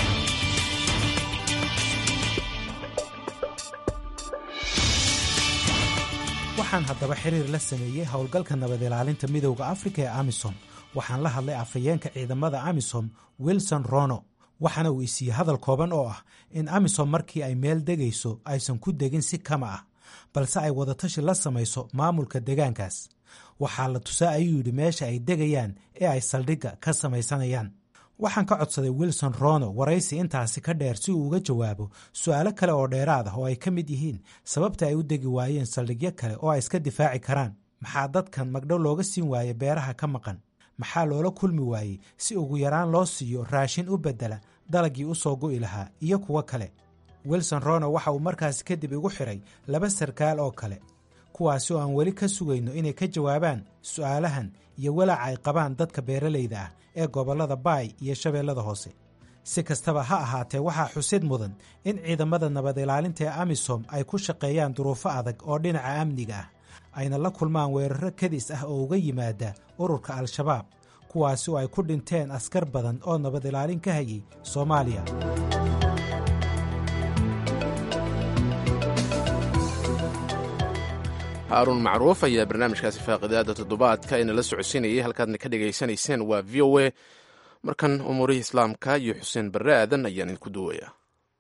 waxaan haddaba xiriir la sameeyey howlgalka nabad ilaalinta midowda afrika ee amisom waxaan la hadlay afhayeenka ciidamada amisom wilson rono waxaana uu isiiyey hadal kooban oo ah in amisom markii ay meel degayso aysan ku degin si kama ah balse ay wadatashi la samayso maamulka degaankaas waxaa la tusaa ayuu yidhi meesha ay degayaan ee ay saldhigga ka samaysanayaan waxaan ka codsaday wilson rono waraysi intaasi ka dheer si uu uga jawaabo su'aalo kale oo dheeraad ah oo ay ka mid yihiin sababta ay u degi waayeen saldhigyo kale oo ay iska difaaci karaan maxaa dadkan magdhow looga siin waaye beeraha ka maqan maxaa loola kulmi waayey si ugu yaraan loo siiyo raashin u beddela dalagii u soo go'i lahaa iyo kuwo kale wilson rono waxa uu markaasi kadib igu xidhay laba sarkaal oo kale kuwaasi oo aan weli ka sugayno inay ka jawaabaan su'aalahan iyo walaaca ay qabaan dadka beeralayda ah ee gobollada baay iyo shabeellada hoose si kastaba ha ahaatee waxaa xusid mudan in ciidamada nabad ilaalinta ee amisom ay ku shaqeeyaan duruufo adag oo dhinaca amniga ah ayna la kulmaan weeraro kadis ah oo uga yimaada ururka al-shabaab kuwaasi oo ay ku dhinteen askar badan oo nabad ilaalin ka hayay soomaaliya haaruun macruuf ayaa barnaamijkaasi faaqidaada toddobaadka inala socodsiinayay halkaadna ka dhegaysanayseen waa v o a markan umuurihii islaamka iyo xuseen barre aadan ayaan idinku duwayaa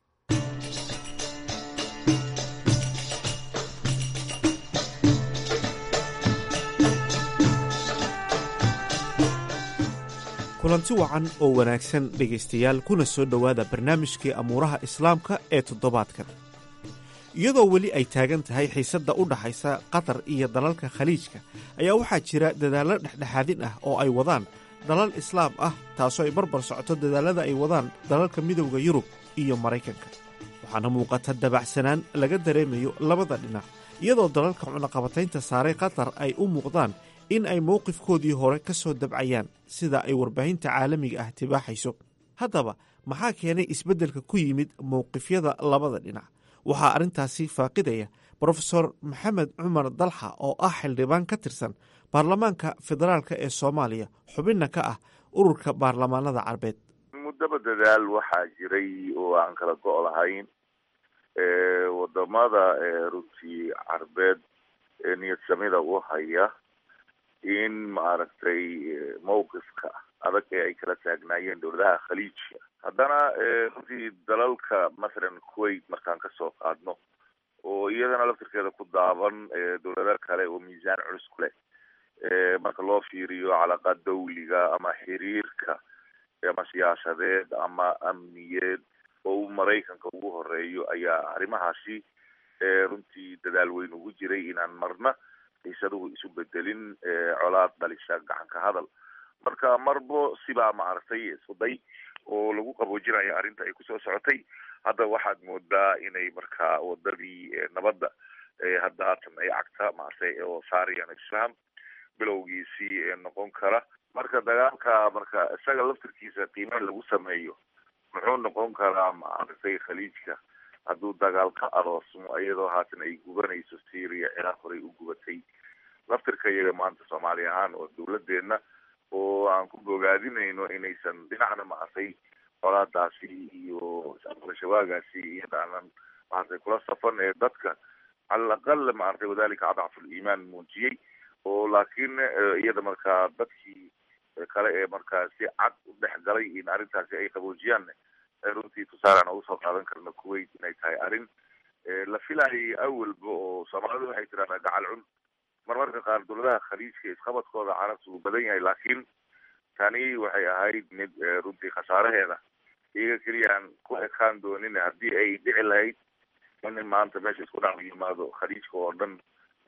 kulanti wacan oo wanaagsan dhegaystayaal kuna soo dhowaada barnaamijkii amuuraha islaamka ee toddobaadkan iyadoo weli ay taagan tahay xiisadda u dhaxaysa qatar iyo dalalka khaliijka ayaa waxaa jira dadaallo dhexdhexaadin ah oo ay wadaan dalal islaam ah taasoo ay barbar socoto dadaallada ay wadaan dalalka midowda yurub iyo maraykanka waxaana muuqata dabacsanaan laga dareemayo labada dhinac iyadoo dalalka cunaqabataynta saaray qatar ay u muuqdaan in ay mowqifkoodii hore ka soo dabcayaan sida ay warbaahinta caalamiga ah tibaaxayso haddaba maxaa keenay isbeddelka ku yimid mowqifyada labada dhinac waxaa arrintaasi faaqidaya brofesor maxamed cumar dalxa oo ah xildhibaan ka tirsan baarlamaanka federaalk ee soomaaliya xubinna ka ah ururka baarlamaanada carbeed muddaba dadaal waxaa jiray oo aan kala go' lahayn wadamada runtii carbeed ee niyad samida u haya in maaragtay mawqifka adag ee ay kala taagnaayeen dowladaha khaliijka haddana runtii dalalka masalan kuwait markaan kasoo qaadno oo iyadana laftirkeeda ku daaban dowlado kale oo miisaan culus ku leh marka loo fiiriyo calaqa dawliga ama xiriirka ama siyaasadeed ama amniyeed oo uu maraykanka ugu horeeyo ayaa arrimahaasi runtii dadaal weyn ugu jiray inaan marna xiisaduhu isu bedelin colaad dhalisha gacanka hadal marka marbo sibaa maaragtay iskuday oo lagu qaboojinayo arrinta ay kusoo socotay hadda waxaad moodaa inay markaa wadadii nabadda hadda haatan ay cagta maartay oo saarayaan isfaham bilowgiisii noqon kara marka dagaalka marka isaga laftirkiisa qiime lagu sameeyo muxuu noqon karaa maaragtay khaliijka hadduu dagaal ka aroosmo iyadoo haatan ay gubanayso syria ciraaq horey u gubatay laftirka iyaga maanta soomaali ahaan oo dawladeena oo aan ku bogaadinayno inaysan dhinacna maartay colaadaasi iyo shawaagaasi iyadaanan maartay kula safan ee dadka cala alaqal maartay wadalika adcafu liimaan muujiyey oo laakiin iyada markaa dadkii kale ee markaa si cad u dhex galay in arrintaasi ay qaboojiyaan runtii tusaale aan ugu soo qaadan karno kuwait inay tahay arrin la filayay awalba oo soomaalidu waxay tiraahdaa gacal cun marmarka qaar dowladaha khaliijka isqabadkooda carabta uu badan yahay laakiin tani waxay ahayd mid runtii khasaaraheeda iyaga keliya aan ku ekaan doonin haddii ay dhici lahayd in maanta meesha isku dhac yimaado khaliijka oo dhan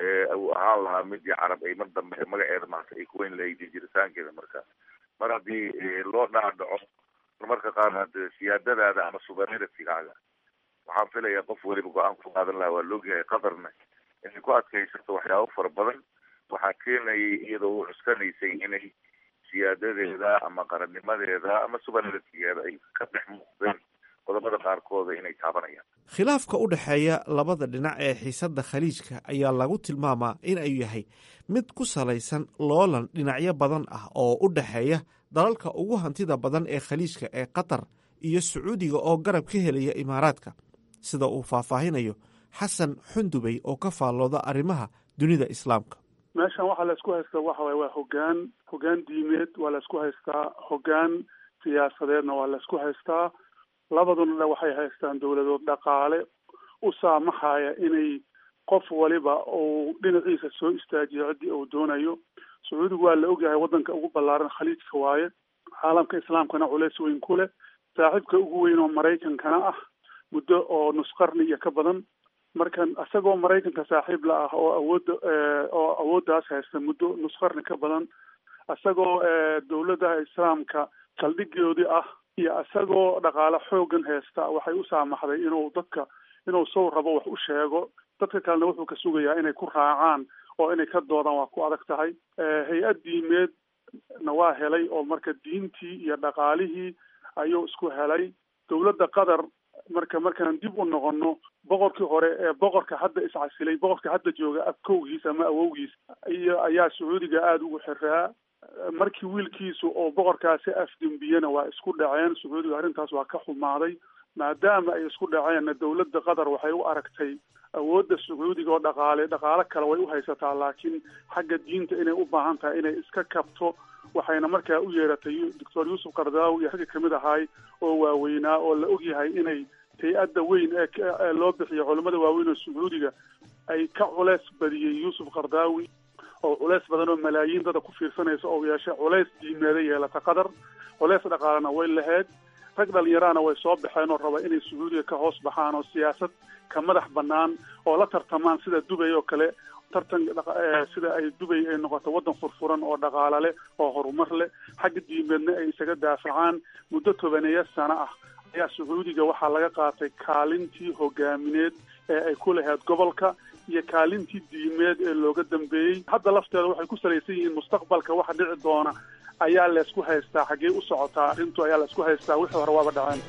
uu ahaan lahaa midii carab ay mar dambe magaceeda maanta ay kuweyn lahayd jiritaankeeda marka mar haddii loo dhaadhaco marmarka qaar hade siyaadadaada ama suverenitygaaga waxaan filayaa qof weliba go-aan ku qaadan lahaa waa loogyahay qatarna inay ku adkaysato waxyaabo fara badan waxaa keenayay iyadoo u cuskanaysay inay siyaadadeeda ama qarannimadeeda ama suverenitigeeda ay ka dhex muuqdeen qodobada qaarkooda inay taabanayaan khilaafka u dhexeeya labada dhinac ee xiisadda khaliijka ayaa lagu tilmaamaa in ay yahay mid ku salaysan loolan dhinacyo badan ah oo u dhexeeya dalalka ugu hantida badan ee khaliijka ee qatar iyo sacuudiga oo garab ka helaya imaaraadka sida uu faahfaahinayo xasan xundubey oo ka faallooda arrimaha dunida islaamka meeshan waxaa la isku haystaa waxa waye waa hogaan hogaan diimeed waa la isku haystaa hogaan siyaasadeedna waa la isku haystaa labaduna waxay haystaan dowladood dhaqaale u saamaxaya inay qof waliba uu dhinaciisa soo istaajiyo ciddii uu doonayo sacuudigu waa la ogyahay waddanka ugu ballaaran khaliijka waaye caalamka islaamkana culeys weyn ku leh saaxiibka ugu weyn oo maraykankana ah muddo oo nusqarni iyo ka badan markan isagoo maraykanka saaxiib la ah oo awoodda oo awooddaas haysta muddo nusqarni ka badan isagoo dowladaha islaamka saldhigoodii ah iyo isagoo dhaqaale xoogan haysta waxay u saamaxday inuu dadka inuu sow rabo wax u sheego dadka kalena wuxuu ka sugayaa inay ku raacaan oo inay ka doodaan waa ku adag tahay hay-ad diimeed na waa helay oo marka diintii iyo dhaqaalihii ayuu isku helay dowladda qatar marka markaan dib u noqono boqorkii hore ee boqorka hadda iscasilay boqorka hadda jooga abkowgiis ama awowgiis iyo ayaa sacuudiga aada ugu xiraa markii wiilkiisu oo boqorkaasi afdembiyena waa isku dhaceen sacuudiga arrintaas waa ka xumaaday maadaama ay isku dhaceenna dowladda qatar waxay u aragtay awoodda sacuudiga oo dhaqaale dhaqaalo kale way u haysataa laakiin xagga diinta inay u baahan tahay inay iska kabto waxayna markaa u yeeratay doctor yuusuf kardaawi iyo ragga kamid ahaay oo waaweynaa oo la ogyahay inay hay-adda weyn ee loo bixiyo culimmada waaweyn oo sacuudiga ay ka culeys badiyey yuusuf kardaawi oo culeys badan oo malaayiin dada ku fiirsanaysa oo yeeshay culeys diimeeda yeelata qatar culeys dhaqaalena way lahayd rag dhalinyarahana way soo baxeen oo raba inay sacuudiga ka hoos baxaan oo siyaasad ka madax banaan oo la tartamaan sida dubay oo kale tartan sida ay dubay ay noqoto waddan furfuran oo dhaqaalo leh oo horumar leh xagga diimeedna ay isaga daafacaan muddo tobaneeya sano ah ayaa sacuudiga waxaa laga qaatay kaalintii hogaamineed ee ay ku lahayd gobolka iyo kaalintii diimeed ee looga dambeeyey hadda lafteeda waxay ku salaysan yihiin mustaqbalka waxa dhici doona ayaa laysku haystaa xaggee u socotaa arrintu ayaa laysku haystaa wixii hore waaba dhaceen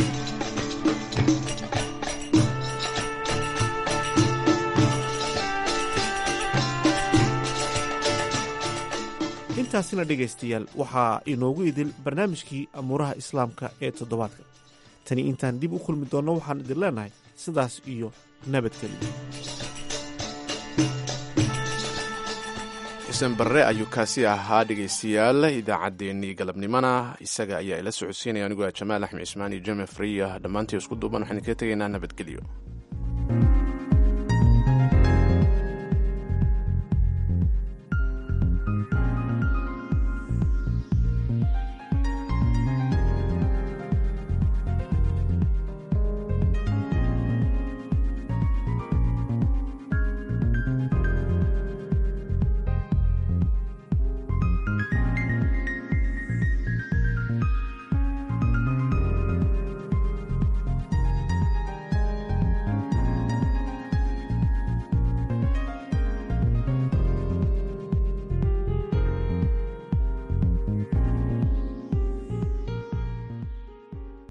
intaasina dhegaystayaal waxaa inoogu idil barnaamijkii amuuraha islaamka ee toddobaadka tani intaan dib u kulmi doonno waxaan idin leenahay sidaas iyo nabadgelyo xuseen barre ayuu kaasi ahaa dhegaystayaal idaacaddeenii galabnimona isaga ayaa ila socodsiinaya anigoo ah jamaal axmed cismaan iyo jeme friya dhammaantii isku duuban waxaan kaga tegaynaa nabadgelyo